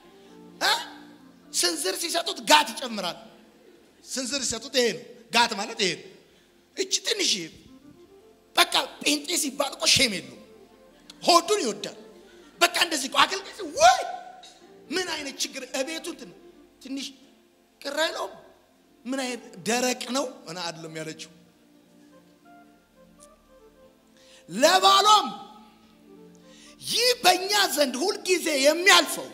ስንዝር ሲሰጡት ጋት ይጨምራል። ስንዝር ሲሰጡት ይሄ ነው ጋት ማለት ይሄ ነው። እች ትንሽ በቃ ጴንጤ ሲባል እኮ ሼም የለው ሆዱን ይወዳል። በቃ እንደዚህ እኮ አገልግሎት ወይ ምን አይነት ችግር እቤቱ ትንሽ ቅር አይለውም። ምን አይነት ደረቅ ነው እና አይደለም ያለችው ለባሏም ይህ በእኛ ዘንድ ሁልጊዜ የሚያልፈው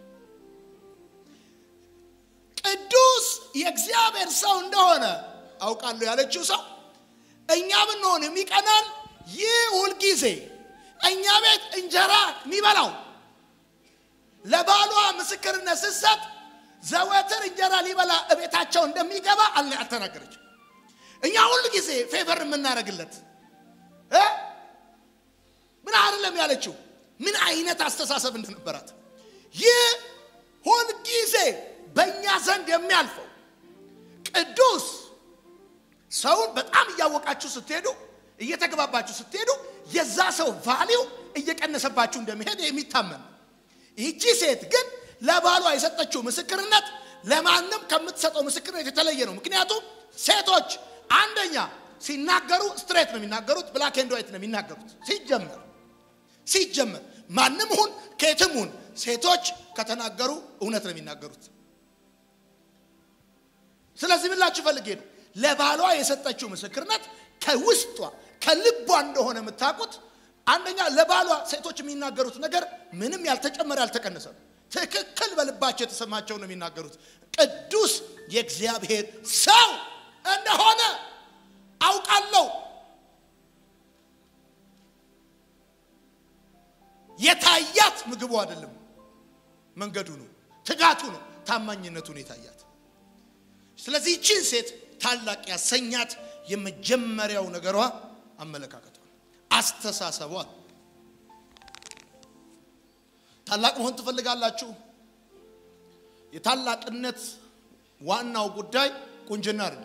ቅዱስ የእግዚአብሔር ሰው እንደሆነ አውቃለሁ ያለችው ሰው እኛ ብንሆን የሚቀናን ይህ ሁልጊዜ እኛ ቤት እንጀራ የሚበላው ለባሏ ምስክርነት ስትሰጥ ዘወትር እንጀራ ሊበላ እቤታቸው እንደሚገባ አልተናገረችም። እኛ ሁል ጊዜ ፌቨር የምናደርግለት ምን አይደለም ያለችው። ምን አይነት አስተሳሰብ እንደነበራት ይህ ሁል ጊዜ በእኛ ዘንድ የሚያልፈው ቅዱስ ሰውን በጣም እያወቃችሁ ስትሄዱ እየተግባባችሁ ስትሄዱ የዛ ሰው ቫሊው እየቀነሰባችሁ እንደሚሄድ የሚታመን ነው። ይቺ ሴት ግን ለባሏ የሰጠችው ምስክርነት ለማንም ከምትሰጠው ምስክርነት የተለየ ነው። ምክንያቱም ሴቶች አንደኛ ሲናገሩ ስትሬት ነው የሚናገሩት፣ ብላክ ኤንድ ዋይት ነው የሚናገሩት። ሲጀመር ሲጀመር ማንም ሁን ከየትም ሁን ሴቶች ከተናገሩ እውነት ነው የሚናገሩት። ስለዚህ ብላችሁ ፈልጌ ነው ለባሏ የሰጠችው ምስክርነት ከውስጧ ከልቧ እንደሆነ የምታውቁት። አንደኛ ለባሏ ሴቶች የሚናገሩት ነገር ምንም ያልተጨመረ ያልተቀነሰ ነው። ትክክል በልባቸው የተሰማቸው ነው የሚናገሩት። ቅዱስ የእግዚአብሔር ሰው እንደሆነ አውቃለሁ። የታያት ምግቡ አይደለም፣ መንገዱ ነው፣ ትጋቱ ነው፣ ታማኝነቱን የታያት። ስለዚህ ይቺን ሴት ታላቅ ያሰኛት የመጀመሪያው ነገሯ አመለካከቷ፣ አስተሳሰቧ። ታላቅ መሆን ትፈልጋላችሁ? የታላቅነት ዋናው ጉዳይ ቁንጅና አይደለም፣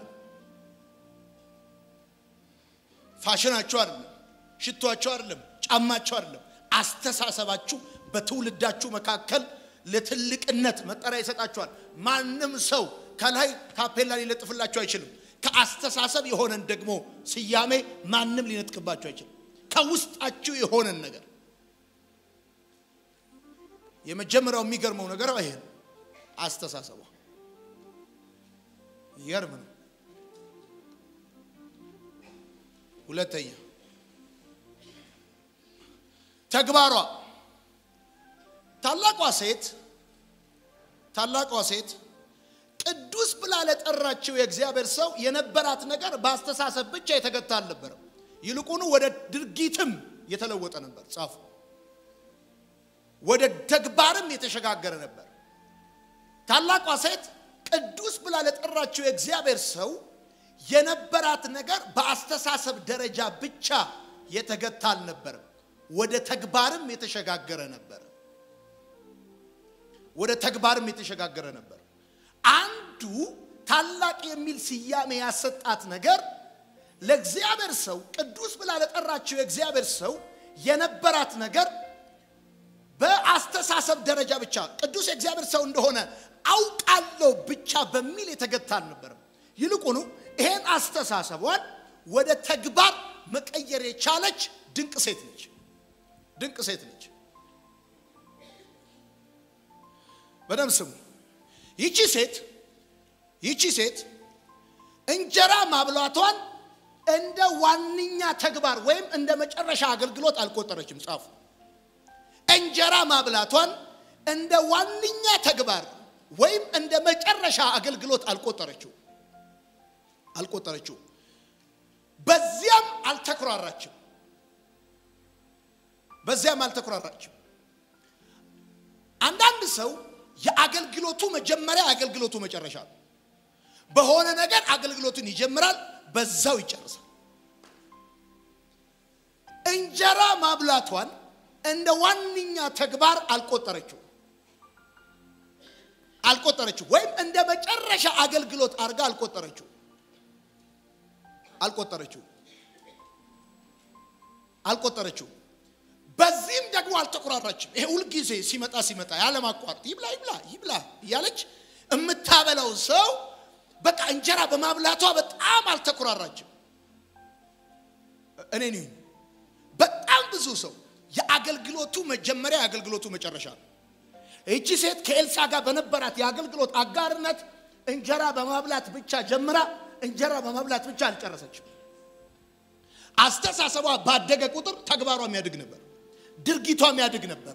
ፋሽናችሁ አይደለም፣ ሽቷችሁ አይደለም፣ ጫማችሁ አይደለም። አስተሳሰባችሁ በትውልዳችሁ መካከል ለትልቅነት መጠሪያ ይሰጣችኋል። ማንም ሰው ከላይ ታፔላ ሊለጥፍላችሁ አይችልም። ከአስተሳሰብ የሆነን ደግሞ ስያሜ ማንም ሊነጥቅባችሁ አይችልም። ከውስጣችሁ የሆነን ነገር የመጀመሪያው የሚገርመው ነገር ይሄ ነው። አስተሳሰቧ ይገርም ነው። ሁለተኛ ተግባሯ ታላቋ ሴት ታላቋ ሴት ቅዱስ ብላ ለጠራችው የእግዚአብሔር ሰው የነበራት ነገር በአስተሳሰብ ብቻ የተገታ አልነበረም። ይልቁኑ ወደ ድርጊትም የተለወጠ ነበር። ጻፉ። ወደ ተግባርም የተሸጋገረ ነበር። ታላቋ ሴት ቅዱስ ብላ ለጠራችው የእግዚአብሔር ሰው የነበራት ነገር በአስተሳሰብ ደረጃ ብቻ የተገታ አልነበረም። ወደ ተግባርም የተሸጋገረ ነበር። ወደ ተግባርም የተሸጋገረ ነበር። አንዱ ታላቅ የሚል ስያሜ ያሰጣት ነገር ለእግዚአብሔር ሰው ቅዱስ ብላ ለጠራችው የእግዚአብሔር ሰው የነበራት ነገር በአስተሳሰብ ደረጃ ብቻ ቅዱስ የእግዚአብሔር ሰው እንደሆነ አውቃለሁ ብቻ በሚል የተገታ አልነበረም። ይልቁኑ ይሄን አስተሳሰቧን ወደ ተግባር መቀየር የቻለች ድንቅ ሴት ነች። ድንቅ ሴት ነች። በደም ስሙ። ይቺ ሴት ይቺ ሴት እንጀራ ማብላቷን እንደ ዋነኛ ተግባር ወይም እንደ መጨረሻ አገልግሎት አልቆጠረችም። ጻፉ። እንጀራ ማብላቷን እንደ ዋነኛ ተግባር ወይም እንደ መጨረሻ አገልግሎት አልቆጠረችው አልቆጠረችው። በዚያም አልተኩራራችም። በዚያም አልተኩራራችም። አንዳንድ ሰው የአገልግሎቱ መጀመሪያ የአገልግሎቱ መጨረሻ ነው። በሆነ ነገር አገልግሎቱን ይጀምራል፣ በዛው ይጨርሳል። እንጀራ ማብላቷን እንደ ዋነኛ ተግባር አልቆጠረችው አልቆጠረችው ወይም እንደ መጨረሻ አገልግሎት አድርጋ አልቆጠረችው አልቆጠረችው አልቆጠረችው። በዚህም ደግሞ አልተቆራራችም። ይሄ ሁልጊዜ ሲመጣ ሲመጣ ያለማቋረጥ ይብላ ይብላ ይብላ እያለች የምታበላው ሰው በቃ እንጀራ በማብላቷ በጣም አልተኮራራችም። እኔ ነኝ በጣም ብዙ ሰው የአገልግሎቱ መጀመሪያ የአገልግሎቱ መጨረሻ ነው። ይቺ ሴት ከኤልሳ ጋር በነበራት የአገልግሎት አጋርነት እንጀራ በማብላት ብቻ ጀምራ እንጀራ በማብላት ብቻ አልጨረሰችም። አስተሳሰቧ ባደገ ቁጥር ተግባሯ የሚያድግ ነበር። ድርጊቷ የሚያድግ ነበር።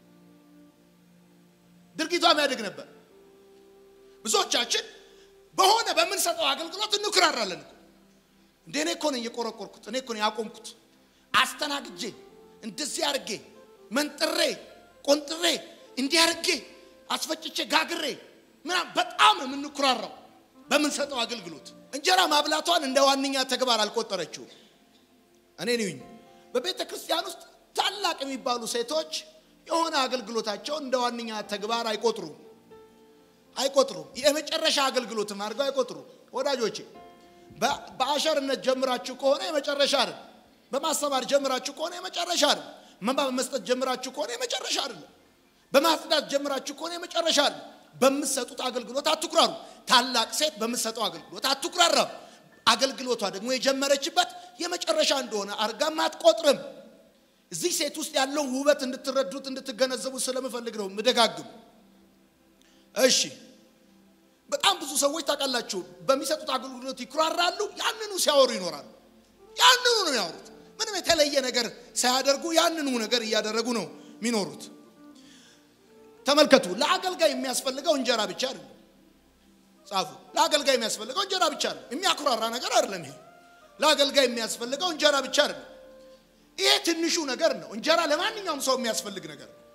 ድርጊቷ የሚያድግ ነበር። ብዙዎቻችን በሆነ በምንሰጠው አገልግሎት እንኩራራለን እኮ እንደ እኔ እኮ ነኝ የቆረቆርኩት፣ እኔ እኮ ነኝ ያቆምኩት፣ አስተናግጄ እንደዚህ አርጌ መንጥሬ ቆንጥሬ እንዲህ አርጌ አስፈጭቼ ጋግሬ ምናምን በጣም የምንኩራራው በምንሰጠው አገልግሎት። እንጀራ ማብላቷን እንደ ዋነኛ ተግባር አልቆጠረችውም። እኔ ነኝ በቤተ ክርስቲያን ውስጥ ታላቅ የሚባሉ ሴቶች የሆነ አገልግሎታቸውን እንደ ዋነኛ ተግባር አይቆጥሩም አይቆጥሩም። የመጨረሻ አገልግሎትም አድርገው አይቆጥሩም። ወዳጆቼ በአሸርነት ጀምራችሁ ከሆነ የመጨረሻ አይደል። በማስተማር ጀምራችሁ ከሆነ የመጨረሻ አይደል። መባ በመስጠት ጀምራችሁ ከሆነ የመጨረሻ አይደለም። በማጽዳት ጀምራችሁ ከሆነ የመጨረሻ አይደል። በምትሰጡት አገልግሎት አትኩራሩ። ታላቅ ሴት በምትሰጠው አገልግሎት አትኩራራም። አገልግሎቷ ደግሞ የጀመረችበት የመጨረሻ እንደሆነ አርጋም አትቆጥርም። እዚህ ሴት ውስጥ ያለውን ውበት እንድትረዱት እንድትገነዘቡ ስለምፈልግ ነው ምደጋግም። እሺ በጣም ብዙ ሰዎች ታውቃላችሁ፣ በሚሰጡት አገልግሎት ይኩራራሉ፣ ያንኑ ሲያወሩ ይኖራሉ። ያንኑ ነው የሚያወሩት። ምንም የተለየ ነገር ሳያደርጉ ያንኑ ነገር እያደረጉ ነው የሚኖሩት። ተመልከቱ፣ ለአገልጋይ የሚያስፈልገው እንጀራ ብቻ አይደለም። ጻፉ። ለአገልጋይ የሚያስፈልገው እንጀራ ብቻ አይደለም። የሚያኩራራ ነገር አይደለም። ይሄ ለአገልጋይ የሚያስፈልገው እንጀራ ብቻ አይደለም። ይሄ ትንሹ ነገር ነው። እንጀራ ለማንኛውም ሰው የሚያስፈልግ ነገር ነው።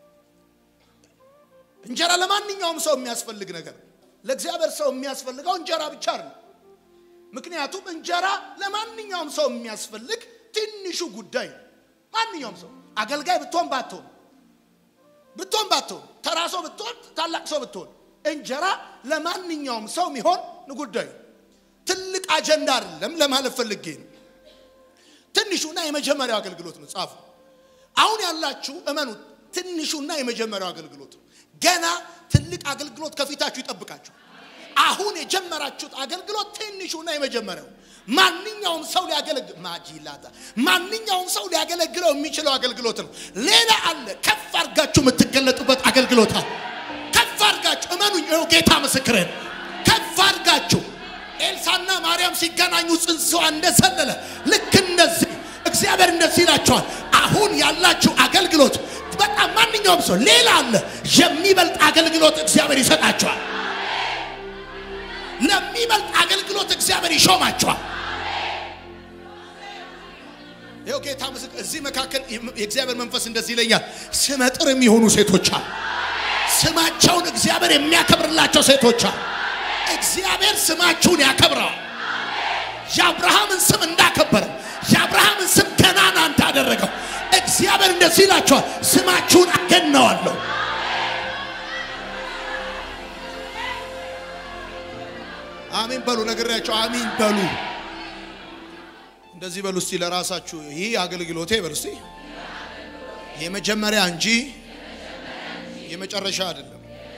እንጀራ ለማንኛውም ሰው የሚያስፈልግ ነገር ነው። ለእግዚአብሔር ሰው የሚያስፈልገው እንጀራ ብቻ አይደለም። ምክንያቱም እንጀራ ለማንኛውም ሰው የሚያስፈልግ ትንሹ ጉዳይ ነው። ማንኛውም ሰው አገልጋይ ብትሆን ባትሆን ብትሆን ባትሆን ተራ ሰው ብትሆን ታላቅ ሰው ብትሆን እንጀራ ለማንኛውም ሰው የሚሆን ጉዳይ ነው። ትልቅ አጀንዳ አይደለም ለማለት ፈልጌ ነው። ትንሹና የመጀመሪያው አገልግሎት ነው። ጻፉ። አሁን ያላችሁ እመኑ፣ ትንሹና የመጀመሪያው አገልግሎት ነው። ገና ትልቅ አገልግሎት ከፊታችሁ ይጠብቃችሁ። አሁን የጀመራችሁት አገልግሎት ትንሹና የመጀመሪያው ማንኛውም ሰው ሊያገለግል ማጂላታ ማንኛውም ሰው ሊያገለግለው የሚችለው አገልግሎት ነው። ሌላ አለ። ከፍ አድርጋችሁ የምትገለጡበት አገልግሎት አለ። ከፍ አድርጋችሁ እመኑኝ፣ ይኸው ጌታ ምስክርን ከፍ አድርጋችሁ ኤልሳና ማርያም ሲገናኙ ጽንስዋ እንደሰለለ ልክ እንደዚህ እግዚአብሔር እንደዚህ ይላቸዋል። አሁን ያላችሁ አገልግሎት በጣም ማንኛውም ሰው ሌላ አለ። የሚበልጥ አገልግሎት እግዚአብሔር ይሰጣቸዋል። ለሚበልጥ አገልግሎት እግዚአብሔር ይሾማቸዋል። ይኸው ጌታ ምስክር እዚህ መካከል የእግዚአብሔር መንፈስ እንደዚህ ይለኛል። ስመጥር የሚሆኑ ሴቶች አሉ። ስማቸውን እግዚአብሔር የሚያከብርላቸው ሴቶች አሉ። እግዚአብሔር ስማችሁን ያከብረዋል። የአብርሃምን ስም እንዳከበረው የአብርሃምን ስም ገናና እንዳደረገው እግዚአብሔር እንደዚህ ይላቸዋል፣ ስማችሁን አገነዋለሁ። አሜን በሉ። ነግሬያቸው አሜን በሉ። እንደዚህ በሉ እስቲ ለራሳችሁ ይህ አገልግሎቴ በሉ እስቲ የመጀመሪያ እንጂ የመጨረሻ አይደለም።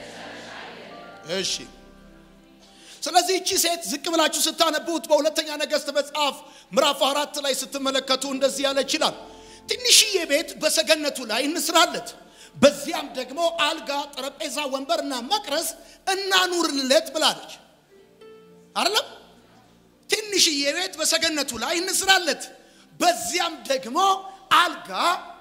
እሺ ስለዚህ እቺ ሴት ዝቅ ብላችሁ ስታነቡት በሁለተኛ ነገሥት መጽሐፍ ምዕራፍ አራት ላይ ስትመለከቱ እንደዚህ ያለ ይችላል። ትንሽዬ ቤት በሰገነቱ ላይ እንስራለት፣ በዚያም ደግሞ አልጋ፣ ጠረጴዛ፣ ወንበርና መቅረዝ እናኑርለት ብላለች። አይደለም ትንሽዬ ቤት በሰገነቱ ላይ እንስራለት፣ በዚያም ደግሞ አልጋ፣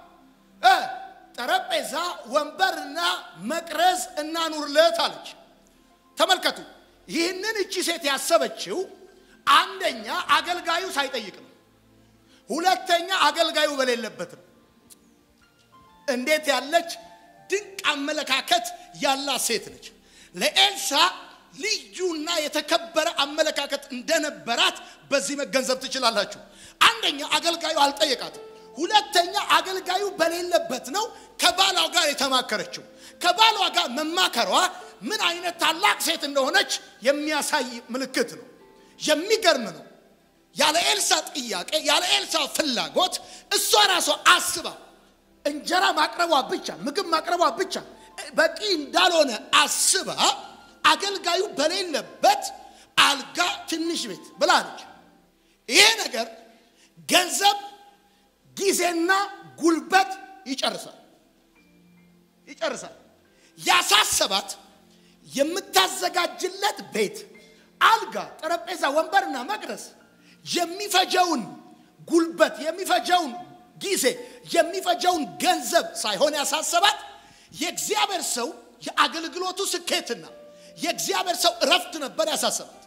ጠረጴዛ፣ ወንበርና መቅረዝ እናኑርለት አለች። ተመልከቱ። ይህንን እቺ ሴት ያሰበችው አንደኛ አገልጋዩ ሳይጠይቅ ነው። ሁለተኛ አገልጋዩ በሌለበትም። እንዴት ያለች ድንቅ አመለካከት ያላት ሴት ነች! ለኤልሳ ልዩና የተከበረ አመለካከት እንደነበራት በዚህ መገንዘብ ትችላላችሁ። አንደኛ አገልጋዩ አልጠየቃትም። ሁለተኛ አገልጋዩ በሌለበት ነው ከባሏ ጋር የተማከረችው። ከባሏ ጋር መማከሯ ምን አይነት ታላቅ ሴት እንደሆነች የሚያሳይ ምልክት ነው። የሚገርም ነው። ያለ ኤልሳ ጥያቄ፣ ያለ ኤልሳ ፍላጎት እሷ ራሷ አስባ እንጀራ ማቅረቧ ብቻ ምግብ ማቅረቧ ብቻ በቂ እንዳልሆነ አስባ አገልጋዩ በሌለበት አልጋ ትንሽ ቤት ብላለች። ይሄ ነገር ገንዘብ፣ ጊዜና ጉልበት ይጨርሳል ይጨርሳል። ያሳሰባት የምታዘጋጅለት ቤት፣ አልጋ፣ ጠረጴዛ፣ ወንበርና መቅረስ የሚፈጀውን ጉልበት፣ የሚፈጀውን ጊዜ፣ የሚፈጀውን ገንዘብ ሳይሆን ያሳሰባት የእግዚአብሔር ሰው የአገልግሎቱ ስኬትና የእግዚአብሔር ሰው እረፍት ነበር ያሳሰባት።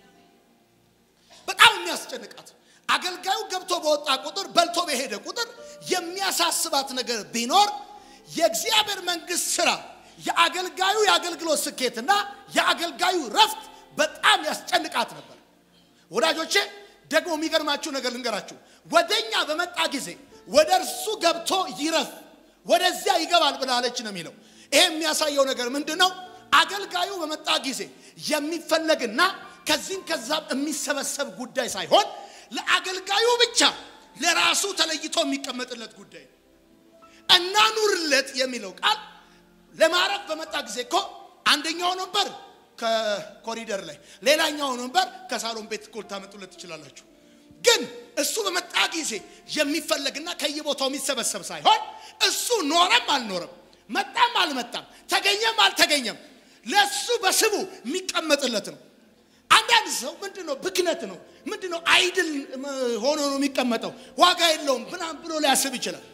በጣም የሚያስጨንቃት አገልጋዩ ገብቶ በወጣ ቁጥር በልቶ በሄደ ቁጥር የሚያሳስባት ነገር ቢኖር የእግዚአብሔር መንግስት ስራ የአገልጋዩ የአገልግሎት ስኬትና የአገልጋዩ ረፍት በጣም ያስጨንቃት ነበር። ወዳጆቼ ደግሞ የሚገርማችሁ ነገር ልንገራችሁ። ወደኛ በመጣ ጊዜ ወደ እርሱ ገብቶ ይረፍ፣ ወደዚያ ይገባል ብላለች ነው የሚለው። ይሄ የሚያሳየው ነገር ምንድን ነው? አገልጋዩ በመጣ ጊዜ የሚፈለግና ከዚህም ከዛም የሚሰበሰብ ጉዳይ ሳይሆን ለአገልጋዩ ብቻ ለራሱ ተለይቶ የሚቀመጥለት ጉዳይ ነው። እናኑርለት የሚለው ቃል ለማረፍ በመጣ ጊዜ እኮ አንደኛውን ወንበር ከኮሪደር ላይ ሌላኛውን ወንበር ከሳሎን ቤት እኮ ልታመጡለት ትችላላችሁ። ግን እሱ በመጣ ጊዜ የሚፈለግና ከየቦታው የሚሰበሰብ ሳይሆን እሱ ኖረም አልኖረም መጣም አልመጣም ተገኘም አልተገኘም ለሱ በስቡ የሚቀመጥለት ነው። አንዳንድ ሰው ምንድን ነው ብክነት ነው ምንድን ነው አይድል ሆኖ ነው የሚቀመጠው ዋጋ የለውም ምናምን ብሎ ሊያስብ ይችላል።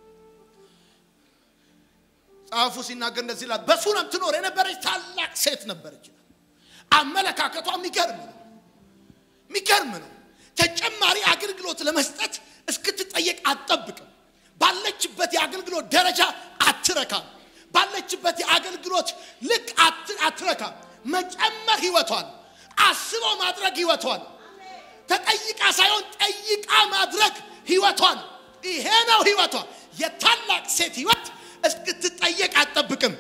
ጸሐፉ ሲናገር እንደዚህ ይላል። በሱነም ትኖር የነበረች ታላቅ ሴት ነበረች። አመለካከቷ የሚገርም ነው፣ የሚገርም ነው። ተጨማሪ አገልግሎት ለመስጠት እስክትጠየቅ አትጠብቅም። ባለችበት የአገልግሎት ደረጃ አትረካም። ባለችበት የአገልግሎት ልክ አትረካም። መጨመር ህይወቷን አስበው ማድረግ ህይወቷን ተጠይቃ ሳይሆን ጠይቃ ማድረግ ህይወቷን ይሄ ነው ህይወቷ። የታላቅ ሴት ህይወት እስክትጠየቅ አትጠብቅም።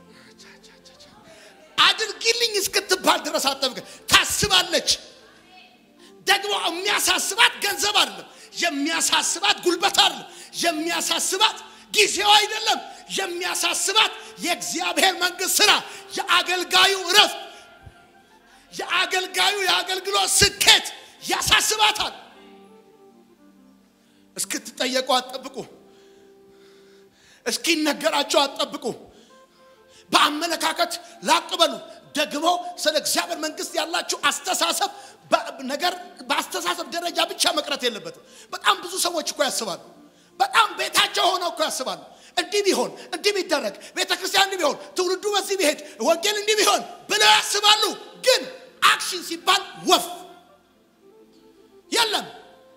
አድርጊልኝ እስክትባል ድረስ አትጠብቅም። ታስባለች። ደግሞ የሚያሳስባት ገንዘብ አይደለም። የሚያሳስባት ጉልበት አይደለም። የሚያሳስባት ጊዜው አይደለም። የሚያሳስባት የእግዚአብሔር መንግስት ስራ፣ የአገልጋዩ እረፍት፣ የአገልጋዩ የአገልግሎት ስኬት ያሳስባታል። እስክትጠየቁ አትጠብቁ። እስኪነገራቸው አትጠብቁ። በአመለካከት ላቅ በሉ። ደግሞ ስለ እግዚአብሔር መንግስት ያላችሁ አስተሳሰብ ነገር በአስተሳሰብ ደረጃ ብቻ መቅረት የለበትም። በጣም ብዙ ሰዎች እኮ ያስባሉ። በጣም ቤታቸው ሆነው እኮ ያስባሉ። እንዲህ ቢሆን እንዲህ ቢደረግ ቤተ ክርስቲያን እንዲህ ቢሆን ትውልዱ በዚህ ቢሄድ ወንጌል እንዲህ ቢሆን ብለው ያስባሉ። ግን አክሽን ሲባል ወፍ የለም።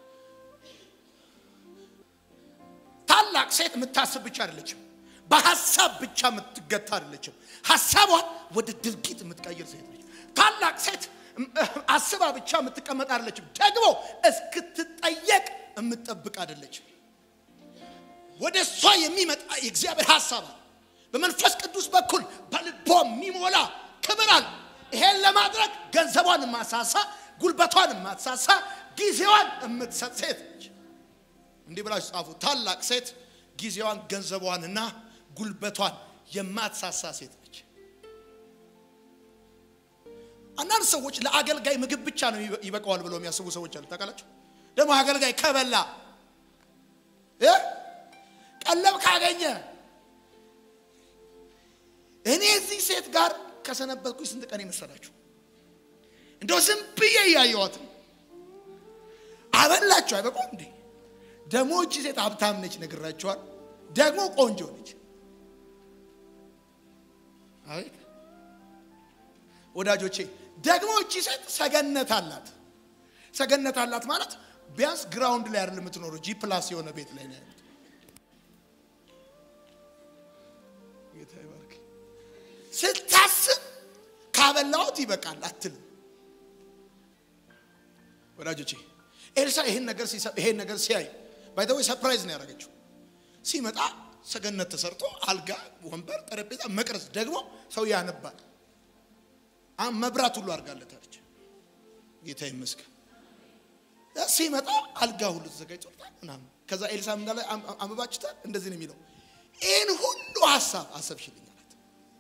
ታላቅ ሴት የምታስብ ብቻ አይደለችም። በሀሳብ ብቻ የምትገታ አይደለችም። ሀሳቧን ወደ ድርጊት የምትቀይር ሴት ነች። ታላቅ ሴት አስባ ብቻ የምትቀመጥ አይደለችም። ደግሞ እስክትጠየቅ የምትጠብቅ አይደለችም። ወደ እሷ የሚመጣ የእግዚአብሔር ሀሳብ አለ። በመንፈስ ቅዱስ በኩል በልቦ የሚሞላ ክብር አለ። ይሄን ለማድረግ ገንዘቧን የማሳሳ ጉልበቷን የማትሳሳ ጊዜዋን የምትሰጥ ሴት ነች። እንዲህ ብላችሁ ጻፉ። ታላቅ ሴት ጊዜዋን ገንዘቧንና ጉልበቷን የማትሳሳ ሴት ነች። አንዳንድ ሰዎች ለአገልጋይ ምግብ ብቻ ነው ይበቃዋል ብለው የሚያስቡ ሰዎች አሉ። ታውቃላችሁ? ደግሞ አገልጋይ ከበላ እ ቀለብ ካገኘ እኔ እዚህ ሴት ጋር ከሰነበትኩኝ ስንት ቀን የመሰላችሁ? እንደው ዝም ብዬ እያየኋት አበላችሁ አይበቃም እንዴ? ደግሞ እቺ ሴት ሀብታም ነች፣ ነግራችኋል። ደግሞ ቆንጆ ነች። አቤት ወዳጆቼ፣ ደግሞ እቺ ሴት ሰገነት አላት። ሰገነት አላት ማለት ቢያንስ ግራውንድ ላይ አይደለም የምትኖረው፣ ጂ ፕላስ የሆነ ቤት ላይ ነው። ጌታ ይባርክ። ስታስብ ካበላሁት ይበቃል አትልም። ወዳጆቼ ኤልሳ ይሄን ነገር ይሄን ነገር ሲያይ ባይተወይ ሰርፕራይዝ ነው ያደረገችው። ሲመጣ ሰገነት ተሰርቶ አልጋ፣ ወንበር፣ ጠረጴዛ፣ መቅረዝ ደግሞ ሰው ያነባል። መብራት ሁሉ አድርጋለታለች። ጌታ ይመስገን። ሲመጣ አልጋ ሁሉ ተዘጋጅቶታል ምናምን። ከዛ ኤልሳ እንዳለ አንብባችታል። እንደዚህ ነው የሚለው ይህን ሁሉ ሀሳብ አሰብሽልኝ አላት።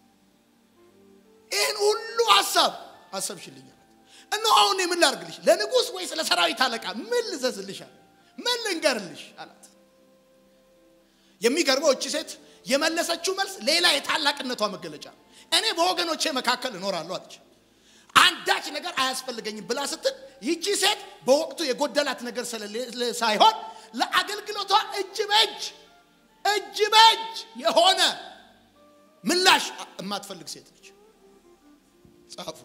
ይህን ሁሉ ሀሳብ አሰብሽልኝ አላት። እነሆ አሁን ምን ላድርግልሽ? ለንጉሥ ወይስ ለሰራዊት አለቃ ምን ልዘዝልሻል? ምን ልንገርልሽ አላት። የሚገርመው እቺ ሴት የመለሰችው መልስ ሌላ የታላቅነቷ መገለጫ ነው። እኔ በወገኖቼ መካከል እኖራለሁ አለች። አንዳች ነገር አያስፈልገኝም ብላ ስትል ይቺ ሴት በወቅቱ የጎደላት ነገር ስለሌለ ሳይሆን ለአገልግሎቷ እጅ በእጅ እጅ በእጅ የሆነ ምላሽ የማትፈልግ ሴት ነች። ጻፉ።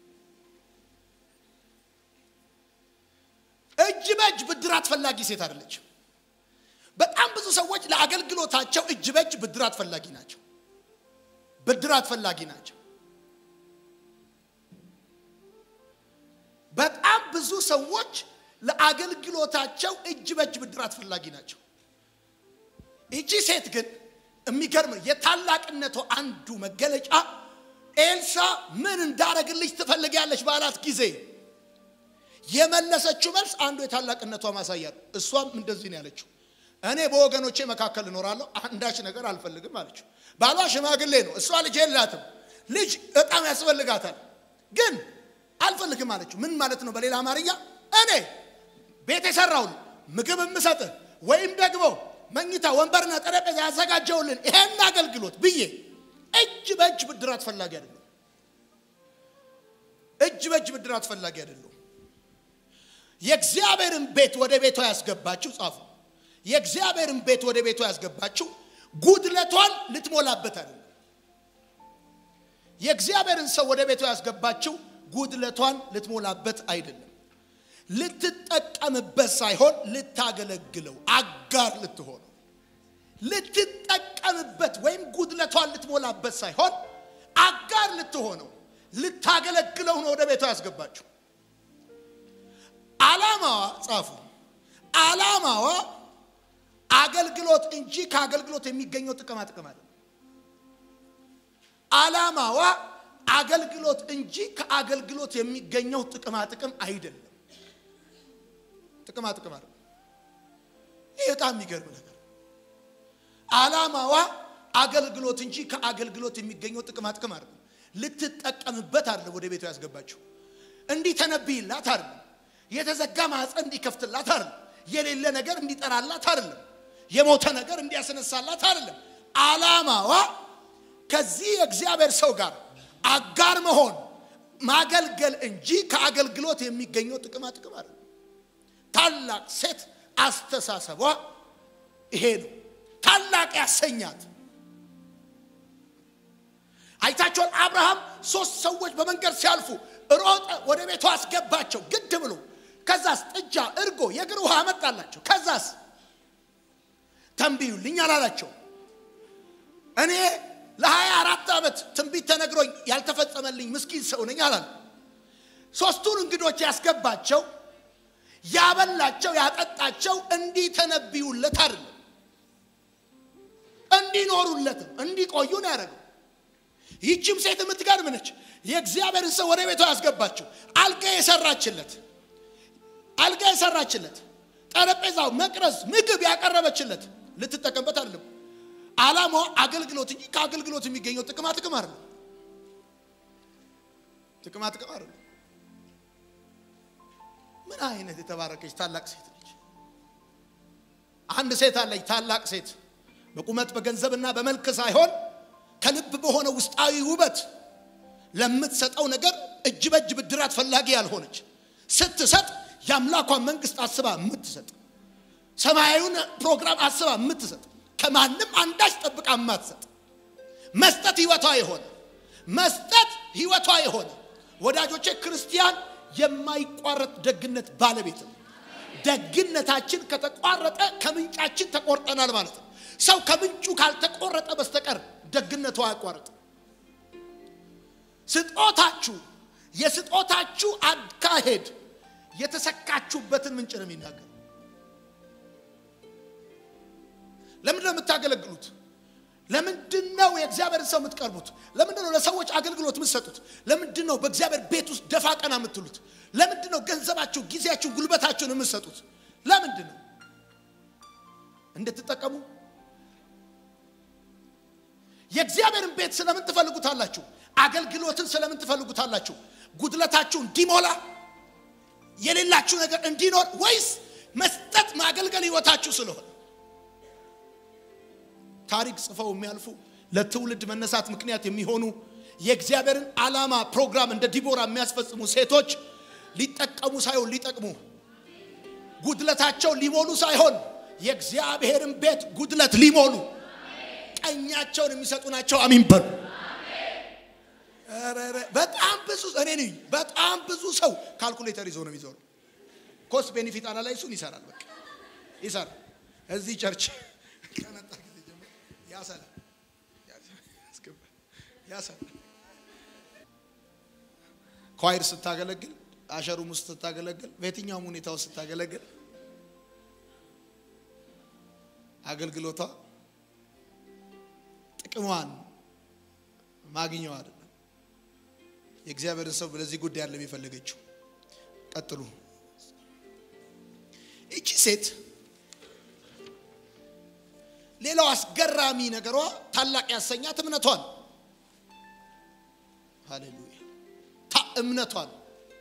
እጅ በእጅ ብድራት ፈላጊ ሴት አይደለችም። በጣም ብዙ ሰዎች ለአገልግሎታቸው እጅ በእጅ ብድራት ፈላጊ ናቸው። ብድራት ፈላጊ ናቸው። በጣም ብዙ ሰዎች ለአገልግሎታቸው እጅ በእጅ ብድራት ፈላጊ ናቸው። ይቺ ሴት ግን የሚገርም የታላቅነቷ አንዱ መገለጫ ኤልሳ ምን እንዳረግልሽ ትፈልጊያለሽ ባላት ጊዜ የመለሰችው መልስ አንዱ የታላቅነቷ ማሳያ ነው። እሷም እንደዚህ ነው ያለችው፣ እኔ በወገኖቼ መካከል እኖራለሁ፣ አንዳች ነገር አልፈልግም አለችው። ባሏ ሽማግሌ ነው፣ እሷ ልጅ የላትም። ልጅ በጣም ያስፈልጋታል፣ ግን አልፈልግም አለችው። ምን ማለት ነው? በሌላ አማርኛ እኔ ቤት የሰራውን ምግብ የምሰጥህ ወይም ደግሞ መኝታ ወንበርና ጠረጴዛ ያዘጋጀውልን ይሄን አገልግሎት ብዬ እጅ በእጅ ብድራት ፈላጊ አይደለም። እጅ በእጅ ብድራት ፈላጊ አይደለም። የእግዚአብሔርን ቤት ወደ ቤቷ ያስገባችው ጻፉ። የእግዚአብሔርን ቤት ወደ ቤቷ ያስገባችው ጉድለቷን ልትሞላበት አይደለም። የእግዚአብሔርን ሰው ወደ ቤቷ ያስገባችው ጉድለቷን ልትሞላበት አይደለም። ልትጠቀምበት ሳይሆን ልታገለግለው፣ አጋር ልትሆነው፣ ልትጠቀምበት ወይም ጉድለቷን ልትሞላበት ሳይሆን አጋር ልትሆነው፣ ልታገለግለው ነው ወደ ቤቷ ያስገባችው። ዓላማዋ ጻፉ። ዓላማዋ አገልግሎት እንጂ ከአገልግሎት የሚገኘው ጥቅማ ጥቅም አለ። ዓላማዋ አገልግሎት እንጂ ከአገልግሎት የሚገኘው ጥቅማ ጥቅም አይደለም። ጥቅማ ጥቅም አይደለም። ይህ በጣም የሚገርም ነገር ዓላማዋ አገልግሎት እንጂ ከአገልግሎት የሚገኘው ጥቅማ ጥቅም አይደለም። ልትጠቀምበት አይደለም ወደ ቤቷ ያስገባችው። እንዲህ ተነብይላት አይደለም። የተዘጋ ማህፀን እንዲከፍትላት አይደለም። የሌለ ነገር እንዲጠራላት አይደለም። የሞተ ነገር እንዲያስነሳላት አይደለም። ዓላማዋ ከዚህ የእግዚአብሔር ሰው ጋር አጋር መሆን ማገልገል እንጂ ከአገልግሎት የሚገኘው ጥቅማ ጥቅም አይደለም። ታላቅ ሴት አስተሳሰቧ ይሄ ነው። ታላቅ ያሰኛት አይታቸውን አብርሃም ሶስት ሰዎች በመንገድ ሲያልፉ ሮጠ፣ ወደ ቤቱ አስገባቸው ግድ ብሎ። ከዛስ ጥጃ፣ እርጎ፣ የእግር ውሃ አመጣላቸው። ከዛስ ተንብዩልኝ አላላቸው። እኔ ለሀያ አራት ዓመት ትንቢት ተነግሮኝ ያልተፈጸመልኝ ምስኪን ሰው ነኝ አላለ። ሶስቱን እንግዶች ያስገባቸው ያበላቸው፣ ያጠጣቸው እንዲተነብዩለት አይደለም እንዲኖሩለትም እንዲቆዩ ነው ያደረገው። ይህችም ሴት የምትገርም ነች። የእግዚአብሔርን ሰው ወደ ቤቷ ያስገባችው አልጋ የሰራችለት አልጋ የሰራችለት ጠረጴዛው፣ መቅረዝ፣ ምግብ ያቀረበችለት ልትጠቀምበት አይደለም። ዓላማዋ አገልግሎት እንጂ ከአገልግሎት የሚገኘው ጥቅማ ጥቅም አይደለም። ጥቅማ ጥቅም አይደለም። ምን አይነት የተባረከች ታላቅ ሴት ነች! አንድ ሴት አለች፣ ታላቅ ሴት በቁመት በገንዘብና በመልክ ሳይሆን ከልብ በሆነ ውስጣዊ ውበት ለምትሰጠው ነገር እጅ በእጅ ብድራት ፈላጊ ያልሆነች ስትሰጥ የአምላኳን መንግስት አስባ የምትሰጥ ሰማያዊውን ፕሮግራም አስባ የምትሰጥ ከማንም አንዳች ጠብቃ የማትሰጥ መስጠት ህይወቷ የሆነ መስጠት ህይወቷ የሆነ ወዳጆቼ ክርስቲያን የማይቋረጥ ደግነት ባለቤት ነው። ደግነታችን ከተቋረጠ ከምንጫችን ተቆርጠናል ማለት ነው። ሰው ከምንጩ ካልተቆረጠ በስተቀር ደግነቱ አያቋርጥም። ስጦታችሁ የስጦታችሁ አካሄድ የተሰካችሁበትን ምንጭ ነው የሚናገር። ለምንድን ነው የምታገለግሉት? ለምንድን ነው የእግዚአብሔር ሰው የምትቀርቡት? ለምንድን ነው ለሰዎች አገልግሎት የምትሰጡት? ለምንድን ነው በእግዚአብሔር ቤት ውስጥ ደፋ ቀና የምትሉት? ለምንድን ነው ገንዘባችሁ፣ ጊዜያችሁን፣ ጉልበታችሁን የምትሰጡት? ለምንድን ነው እንድትጠቀሙ የእግዚአብሔርን ቤት ስለምን ትፈልጉታላችሁ? አገልግሎትን ስለምን ትፈልጉታላችሁ? ጉድለታችሁ እንዲሞላ የሌላችሁ ነገር እንዲኖር ወይስ መስጠት ማገልገል ህይወታችሁ ስለሆነ? ታሪክ ጽፈው የሚያልፉ ለትውልድ መነሳት ምክንያት የሚሆኑ የእግዚአብሔርን ዓላማ ፕሮግራም እንደ ዲቦራ የሚያስፈጽሙ ሴቶች ሊጠቀሙ ሳይሆን ሊጠቅሙ ጉድለታቸው ሊሞሉ ሳይሆን የእግዚአብሔርን ቤት ጉድለት ሊሞሉ ቀኛቸውን የሚሰጡ ናቸው። አሚን በሉ። በጣም ብዙ እኔ ነኝ። በጣም ብዙ ሰው ካልኩሌተር ይዞ ነው የሚዞረው። ኮስት ቤኔፊት አናላይሱን ይሰራል። በቃ ይሰራል። እዚህ ቸርች ከመጣ ጊዜ ጀምሮ ያሰላል ያሰላል። ኳይር ስታገለግል፣ አሸሩም ውስጥ ስታገለግል፣ በየትኛውም ሁኔታ ውስጥ ስታገለግል አገልግሎቷ ጥቅሟን ማግኘው አይደለም። የእግዚአብሔርን ሰው ለዚህ ጉዳይ አይደለም የፈለገችው። ቀጥሉ። ይቺ ሴት ሌላው አስገራሚ ነገሯ ታላቅ ያሰኛት እምነቷን፣ ሃሌሉያ እምነቷን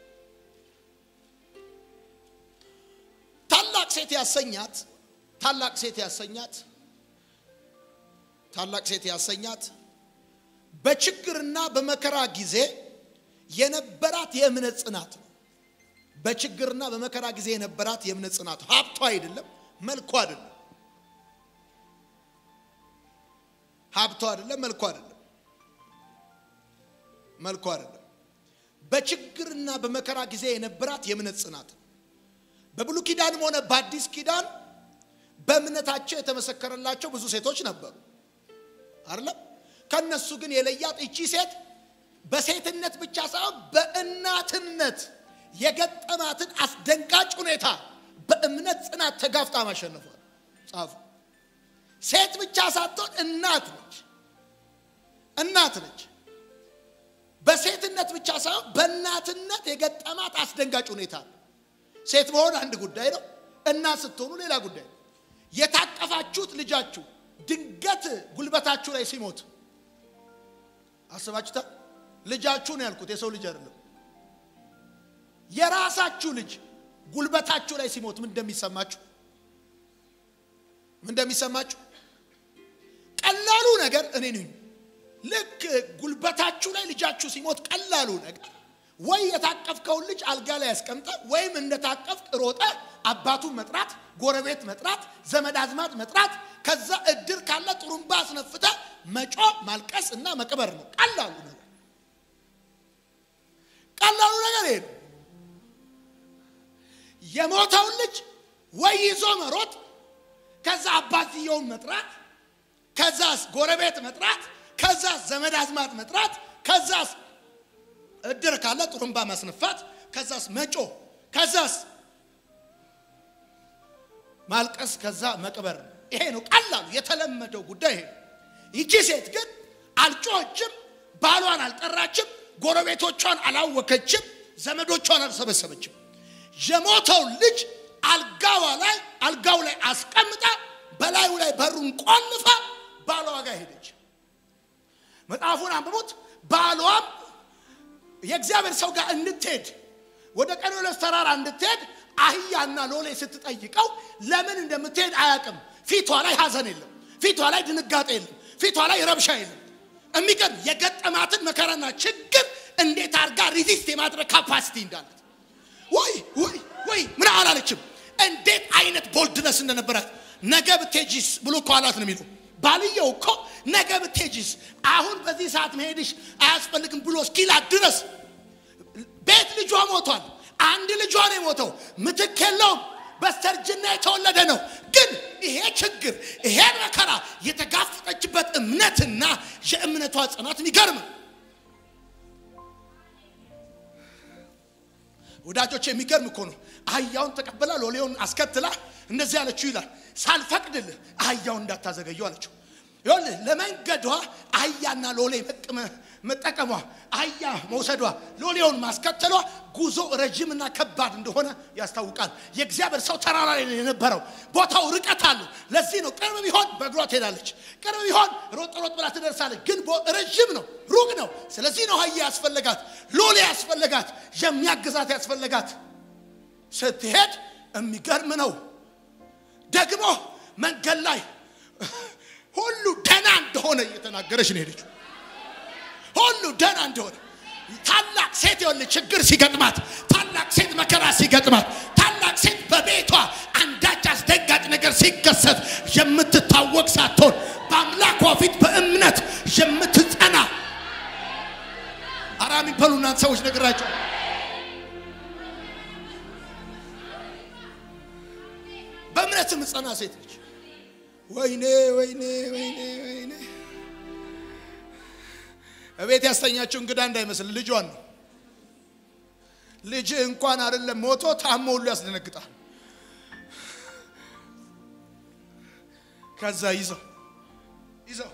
ታላቅ ሴት ያሰኛት ታላቅ ሴት ያሰኛት ታላቅ ሴት ያሰኛት በችግርና በመከራ ጊዜ የነበራት የእምነት ጽናት ነው። በችግርና በመከራ ጊዜ የነበራት የእምነት ጽናት ሀብቷ አይደለም፣ መልኳ አይደለም፣ ሀብቷ አይደለም፣ መልኳ አይደለም፣ መልኳ አይደለም። በችግርና በመከራ ጊዜ የነበራት የእምነት ጽናት ነው። በብሉይ ኪዳንም ሆነ በአዲስ ኪዳን በእምነታቸው የተመሰከረላቸው ብዙ ሴቶች ነበሩ አይደለም። ከነሱ ግን የለያት እቺ ሴት በሴትነት ብቻ ሳይሆን በእናትነት የገጠማትን አስደንጋጭ ሁኔታ በእምነት ጽናት ተጋፍጣ ማሸነፏል። ጻፉ። ሴት ብቻ ሳትሆን እናት ነች። እናት ነች። በሴትነት ብቻ ሳይሆን በእናትነት የገጠማት አስደንጋጭ ሁኔታ ነው። ሴት መሆን አንድ ጉዳይ ነው። እና ስትሆኑ ሌላ ጉዳይ ነው። የታቀፋችሁት ልጃችሁ ድንገት ጉልበታችሁ ላይ ሲሞት አስባችሁታ ልጃችሁ ነው ያልኩት፣ የሰው ልጅ አይደለም። የራሳችሁ ልጅ ጉልበታችሁ ላይ ሲሞት ምን እንደሚሰማችሁ ምን እንደሚሰማችሁ ቀላሉ ነገር እኔ ነኝ። ልክ ጉልበታችሁ ላይ ልጃችሁ ሲሞት ቀላሉ ነገር ወይ የታቀፍከውን ልጅ አልጋ ላይ ያስቀምጠ ወይም እንደታቀፍክ ሮጠ አባቱን መጥራት፣ ጎረቤት መጥራት፣ ዘመድ አዝማድ መጥራት፣ ከዛ እድር ካለ ጥሩምባ አስነፍተ መጮ ማልቀስ እና መቅበር ነው ቀላሉ ነገር። ቀላሉ ነገር ይሄ ነው። የሞተውን ልጅ ወይ ይዞ መሮጥ፣ ከዛ አባትየውን መጥራት፣ ከዛስ ጎረቤት መጥራት፣ ከዛስ ዘመድ አዝማድ መጥራት፣ ከዛስ እድር ካለ ጥሩምባ ማስነፋት፣ ከዛስ መጮ፣ ከዛስ ማልቀስ፣ ከዛ መቅበር። ይሄ ነው ቀላሉ የተለመደው ጉዳይ ይሄ ነው። ይቺ ሴት ግን አልጮኸችም፣ ባሏን አልጠራችም፣ ጎረቤቶቿን አላወከችም፣ ዘመዶቿን አልሰበሰበችም። የሞተውን ልጅ አልጋዋ ላይ አልጋው ላይ አስቀምጣ በላዩ ላይ በሩን ቆልፋ ባሏ ጋር ሄደች። መጽሐፉን አንብቡት። ባሏም የእግዚአብሔር ሰው ጋር እንድትሄድ ወደ ቀርሜሎስ ተራራ እንድትሄድ አህያና ሎሌ ስትጠይቀው ለምን እንደምትሄድ አያውቅም። ፊቷ ላይ ሐዘን የለም፣ ፊቷ ላይ ድንጋጤ የለም፣ ፊቷ ላይ ረብሻ የለም። የሚገርም የገጠማትን መከራና ችግር እንዴት አድርጋ ሪዚስት የማድረግ ካፓሲቲ እንዳላት ወይ ወይ ወይ ምን አላለችም። እንዴት አይነት ቦልድነስ እንደነበራት ነገ ብትሄጂስ ብሎ እኮ አላት ነው የሚለው ባልየው እኮ ነገ ብትሄጂስ አሁን በዚህ ሰዓት መሄድሽ አያስፈልግም ብሎ እስኪላት ድረስ ቤት ልጇ ሞቷል። አንድ ልጇ ነው የሞተው፣ ምትክ የለውም። በስተርጅና የተወለደ ነው። ግን ይሄ ችግር ይሄ መከራ የተጋፈጠችበት እምነትና የእምነቷ ጽናት የሚገርም ነው። ወዳጆች የሚገርም እኮ ነው። አህያውን ተቀበላ ሎሌውን አስከትላ እንደዚህ አለችው ይላል። ሳልፈቅድልህ አህያውን እንዳታዘገየው አለችው። ይኸውልህ ለመንገዷ አህያና ሎሌ መጠቀሟ፣ አህያ መውሰዷ፣ ሎሌውን ማስከተሏ ጉዞ ረዥምና ከባድ እንደሆነ ያስታውቃል። የእግዚአብሔር ሰው ተራራ ላይ ነው የነበረው። ቦታው ርቀት አለው። ለዚህ ነው ቅርብ ቢሆን በእግሯ ትሄዳለች፣ ቅርብ ቢሆን ሮጥ ሮጥ ብላ ትደርሳለች። ግን ረዥም ነው፣ ሩቅ ነው። ስለዚህ ነው አህያ ያስፈለጋት፣ ሎሌ ያስፈለጋት፣ የሚያግዛት ያስፈለጋት። ስትሄድ የሚገርም ነው። ደግሞ መንገድ ላይ ሁሉ ደህና እንደሆነ እየተናገረች ነው ሄደችው። ሁሉ ደህና እንደሆነ ታላቅ ሴት የሆነ ችግር ሲገጥማት፣ ታላቅ ሴት መከራ ሲገጥማት፣ ታላቅ ሴት በቤቷ አንዳች አስደንጋጭ ነገር ሲከሰት የምትታወቅ ሳትሆን በአምላኳ ፊት በእምነት የምትጸና አራሚ በሉ እናንተ ሰዎች ነግራቸው በእምነት የምትጸና ሴት ነች። ወይኔ ወይኔ ወይኔ ወይኔ እቤት ያስተኛችው እንግዳ እንዳይመስል ልጇን ነው። ልጅ እንኳን አይደለም ሞቶ ታሞ ሁሉ ያስደነግጣል። ከዛ ይዘው ይዘው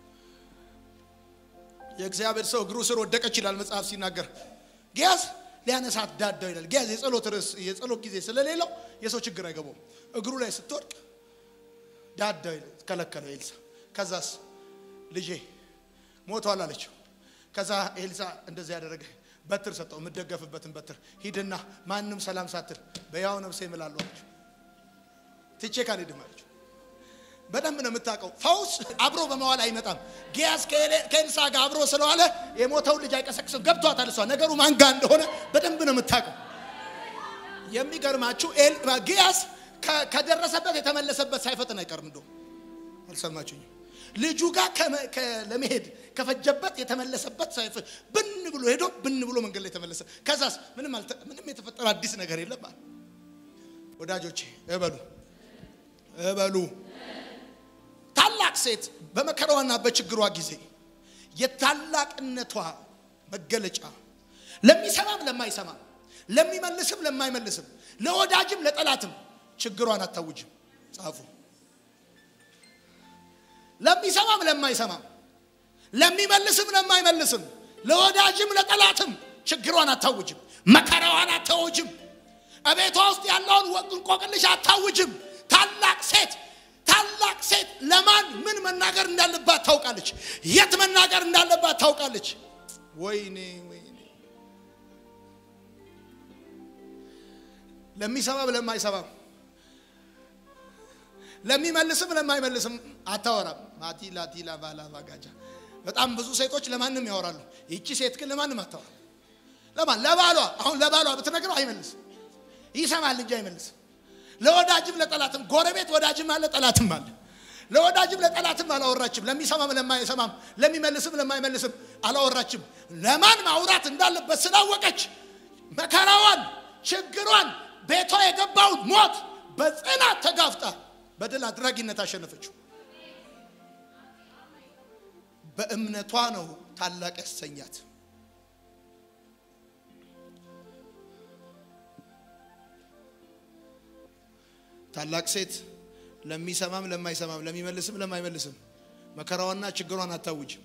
የእግዚአብሔር ሰው እግሩ ስር ወደቀች ይላል መጽሐፍ ሲናገር ጊያዝ ሊያነሳት ዳዳው ይላል። ጊያዝ የጸሎት ርዕስ የጸሎት ጊዜ ስለሌለው የሰው ችግር አይገባውም። እግሩ ላይ ስትወድቅ ዳዳው ይላል ከለከለው ኤልሳ። ከዛስ ልጄ ሞቷል አለችው። ከዛ ኤልሳ እንደዚህ ያደረገ በትር ሰጠው፣ የምደገፍበትን በትር ሂድና ማንም ሰላም ሳትል በያው ነፍሴ እምላለሁ አለችው። ትቼ ካልሄድም አለችው። በደንብ ነው የምታውቀው። ፈውስ አብሮ በመዋል አይመጣም። ጊያዝ ከኤልሳ ጋር አብሮ ስለዋለ የሞተውን ልጅ አይቀሰቅስም። ገብቷታል። እሷ ነገሩ ማን ጋር እንደሆነ በደንብ ነው የምታውቀው። የሚገርማችሁ ጊያዝ ከደረሰበት የተመለሰበት ሳይፈጥን አይቀርም። እንደው አልሰማችሁኝም? ልጁ ጋር ለመሄድ ከፈጀበት የተመለሰበት ሳይፍ ብን ብሎ ሄዶ ብን ብሎ መንገድ ላይ ተመለሰ። ከዛስ ምንም የተፈጠረ አዲስ ነገር የለም። ወዳጆቼ እበሉ እበሉ ታላቅ ሴት በመከራዋና በችግሯ ጊዜ የታላቅነቷ መገለጫ ለሚሰማም ለማይሰማም፣ ለሚመልስም ለማይመልስም፣ ለወዳጅም ለጠላትም ችግሯን አታውጅም። ጻፉ። ለሚሰማም ለማይሰማም፣ ለሚመልስም ለማይመልስም፣ ለወዳጅም ለጠላትም ችግሯን አታውጅም። መከራዋን አታውጅም። እቤቷ ውስጥ ያለውን እንቆቅልሽ አታውጅም። ታላቅ ሴት ታላቅ ሴት ለማን ምን መናገር እንዳለባት ታውቃለች። የት መናገር እንዳለባት ታውቃለች። ወይኔ ወይኔ ለሚሰማም ለማይሰማም ለሚመልስም ለማይመልስም አታወራም። ማቲላ ቲላ ባላ ባጋጃ በጣም ብዙ ሴቶች ለማንም ያወራሉ። ይቺ ሴት ግን ለማንም አታወራም። ለማን ለባሏ አሁን ለባሏ ብትነግረው አይመልስም። ይሰማል እንጂ አይመልስም። ለወዳጅም ለጠላትም ጎረቤት ወዳጅም አለ ጠላትም አለ። ለወዳጅም ለጠላትም አላወራችም። ለሚሰማም ለማይሰማም ለሚመልስም ለማይመልስም አላወራችም። ለማን ማውራት እንዳለበት ስላወቀች መከራዋን፣ ችግሯን፣ ቤቷ የገባውን ሞት በጽናት ተጋፍጣ በድል አድራጊነት አሸነፈችው። በእምነቷ ነው ታላቅ ያሰኛት። ታላቅ ሴት ለሚሰማም ለማይሰማም ለሚመልስም ለማይመልስም መከራዋና ችግሯን አታውጅም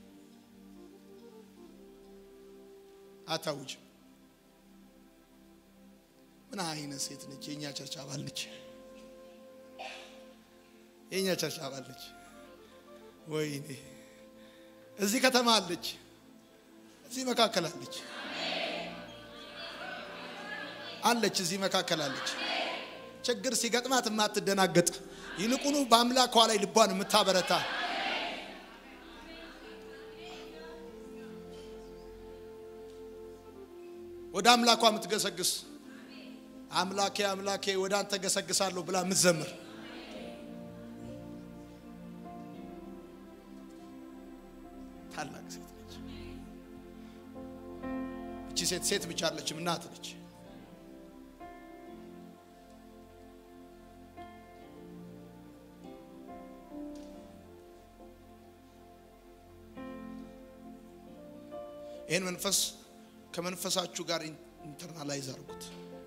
አታውጅም። ምን አይነት ሴት ነች? የእኛ ቸርች አባል ነች። የእኛ ቸርች አባል ነች። ወይኔ እዚህ ከተማ አለች፣ እዚህ መካከል አለች አለች፣ እዚህ መካከል አለች። ችግር ሲገጥማት የማትደናገጥ ይልቁኑ በአምላኳ ላይ ልቧን የምታበረታ ወደ አምላኳ የምትገሰግስ አምላኬ አምላኬ ወደ አንተ ገሰግሳለሁ ብላ የምትዘምር ታላቅ ሴት ነች። እቺ ሴት ሴት ብቻ አለችም፣ እናት ነች። ይህን መንፈስ ከመንፈሳችሁ ጋር ኢንተርናላይዝ አድርጉት።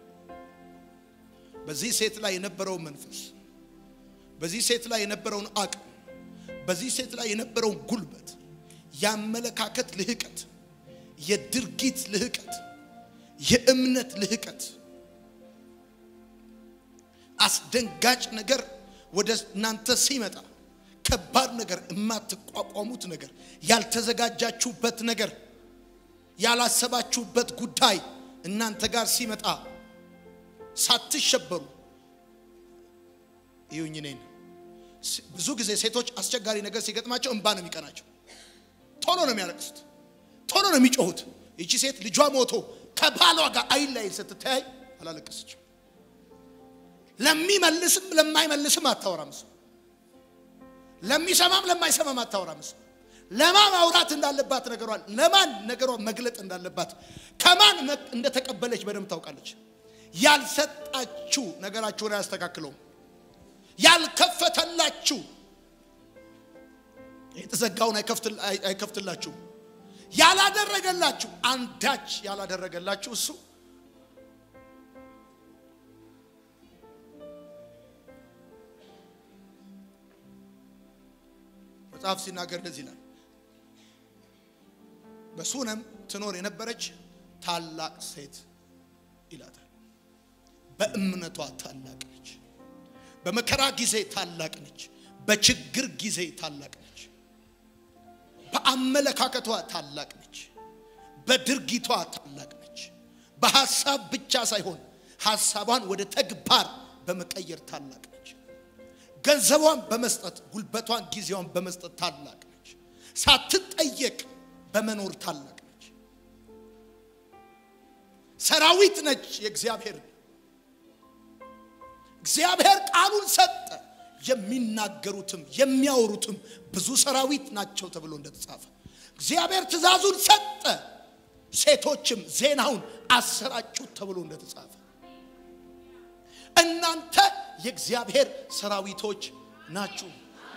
በዚህ ሴት ላይ የነበረውን መንፈስ፣ በዚህ ሴት ላይ የነበረውን አቅም፣ በዚህ ሴት ላይ የነበረውን ጉልበት፣ የአመለካከት ልህቀት፣ የድርጊት ልህቀት፣ የእምነት ልህቀት፣ አስደንጋጭ ነገር ወደ እናንተ ሲመጣ ከባድ ነገር፣ የማትቋቋሙት ነገር፣ ያልተዘጋጃችሁበት ነገር ያላሰባችሁበት ጉዳይ እናንተ ጋር ሲመጣ ሳትሸበሩ ይሁኝ። እኔን ብዙ ጊዜ ሴቶች አስቸጋሪ ነገር ሲገጥማቸው እንባ ነው የሚቀናቸው። ቶሎ ነው የሚያለቅሱት፣ ቶሎ ነው የሚጮሁት። ይቺ ሴት ልጇ ሞቶ ከባሏ ጋር አይን ላይ ስትተያይ አላለቀሰችም። ለሚመልስም ለማይመልስም አታወራም እሷ። ለሚሰማም ለማይሰማም አታወራም እሷ። ለማን ማውራት እንዳለባት ነገሯን ለማን ነገሯን መግለጥ እንዳለባት ከማን እንደተቀበለች በደንብ ታውቃለች። ያልሰጣችሁ ነገራችሁን አያስተካክለውም። ያልከፈተላችሁ የተዘጋውን አይከፍትላችሁ። ያላደረገላችሁ አንዳች ያላደረገላችሁ እሱ መጽሐፍ ሲናገር እንደዚህ ይላል በሱነም ትኖር የነበረች ታላቅ ሴት ይላታል። በእምነቷ ታላቅ ነች። በመከራ ጊዜ ታላቅ ነች። በችግር ጊዜ ታላቅ ነች። በአመለካከቷ ታላቅ ነች። በድርጊቷ ታላቅ ነች። በሐሳብ ብቻ ሳይሆን ሐሳቧን ወደ ተግባር በመቀየር ታላቅ ነች። ገንዘቧን በመስጠት ጉልበቷን፣ ጊዜዋን በመስጠት ታላቅ ነች። ሳትጠየቅ በመኖር ታላቅ ነች። ሰራዊት ነች። የእግዚአብሔር እግዚአብሔር ቃሉን ሰጠ። የሚናገሩትም የሚያወሩትም ብዙ ሰራዊት ናቸው ተብሎ እንደተጻፈ እግዚአብሔር ትእዛዙን ሰጠ። ሴቶችም ዜናውን አሰራጩት ተብሎ እንደተጻፈ እናንተ የእግዚአብሔር ሰራዊቶች ናችሁ።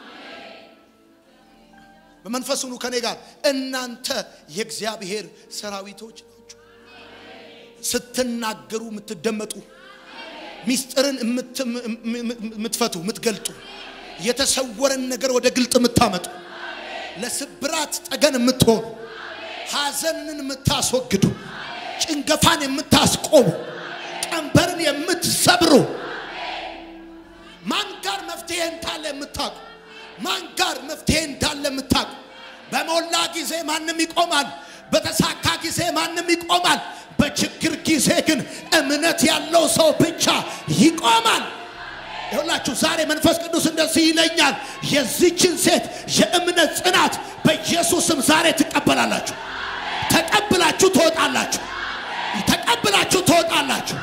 በመንፈስ ሁኑ ከኔ ጋር እናንተ የእግዚአብሔር ሰራዊቶች ናችሁ። ስትናገሩ የምትደመጡ ሚስጥርን የምትፈቱ የምትገልጡ የተሰወረን ነገር ወደ ግልጥ የምታመጡ ለስብራት ጠገን የምትሆኑ ሐዘንን የምታስወግዱ ጭንገፋን የምታስቆሙ ቀንበርን የምትሰብሩ ማን ጋር መፍትሄ እንዳለ የምታውቁ ማን ጋር መፍትሄ እንዳለ የምታውቁ በሞላ ጊዜ ማንም ይቆማል። በተሳካ ጊዜ ማንም ይቆማል። በችግር ጊዜ ግን እምነት ያለው ሰው ብቻ ይቆማል። ይሁላችሁ ዛሬ መንፈስ ቅዱስ እንደዚህ ይለኛል። የዚችን ሴት የእምነት ጽናት በኢየሱስም ዛሬ ትቀበላላችሁ። ተቀብላችሁ ትወጣላችሁ። ተቀብላችሁ ትወጣላችሁ።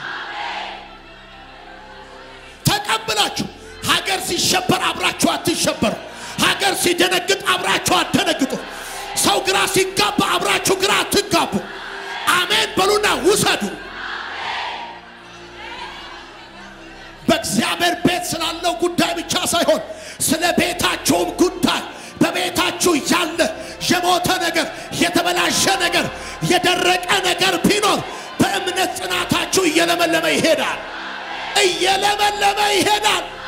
ተቀብላችሁ ሀገር ሲሸበር አብራችሁ አትሸበሩ። ሀገር ሲደነግጥ አብራችሁ አትደነግጡ። ሰው ግራ ሲጋባ አብራችሁ ግራ አትጋቡ። አሜን በሉና ውሰዱ። በእግዚአብሔር ቤት ስላለው ጉዳይ ብቻ ሳይሆን ስለ ቤታችሁም ጉዳይ በቤታችሁ ያለ የሞተ ነገር፣ የተበላሸ ነገር፣ የደረቀ ነገር ቢኖር በእምነት ጽናታችሁ እየለመለመ ይሄዳል። እየለመለመ ይሄዳል።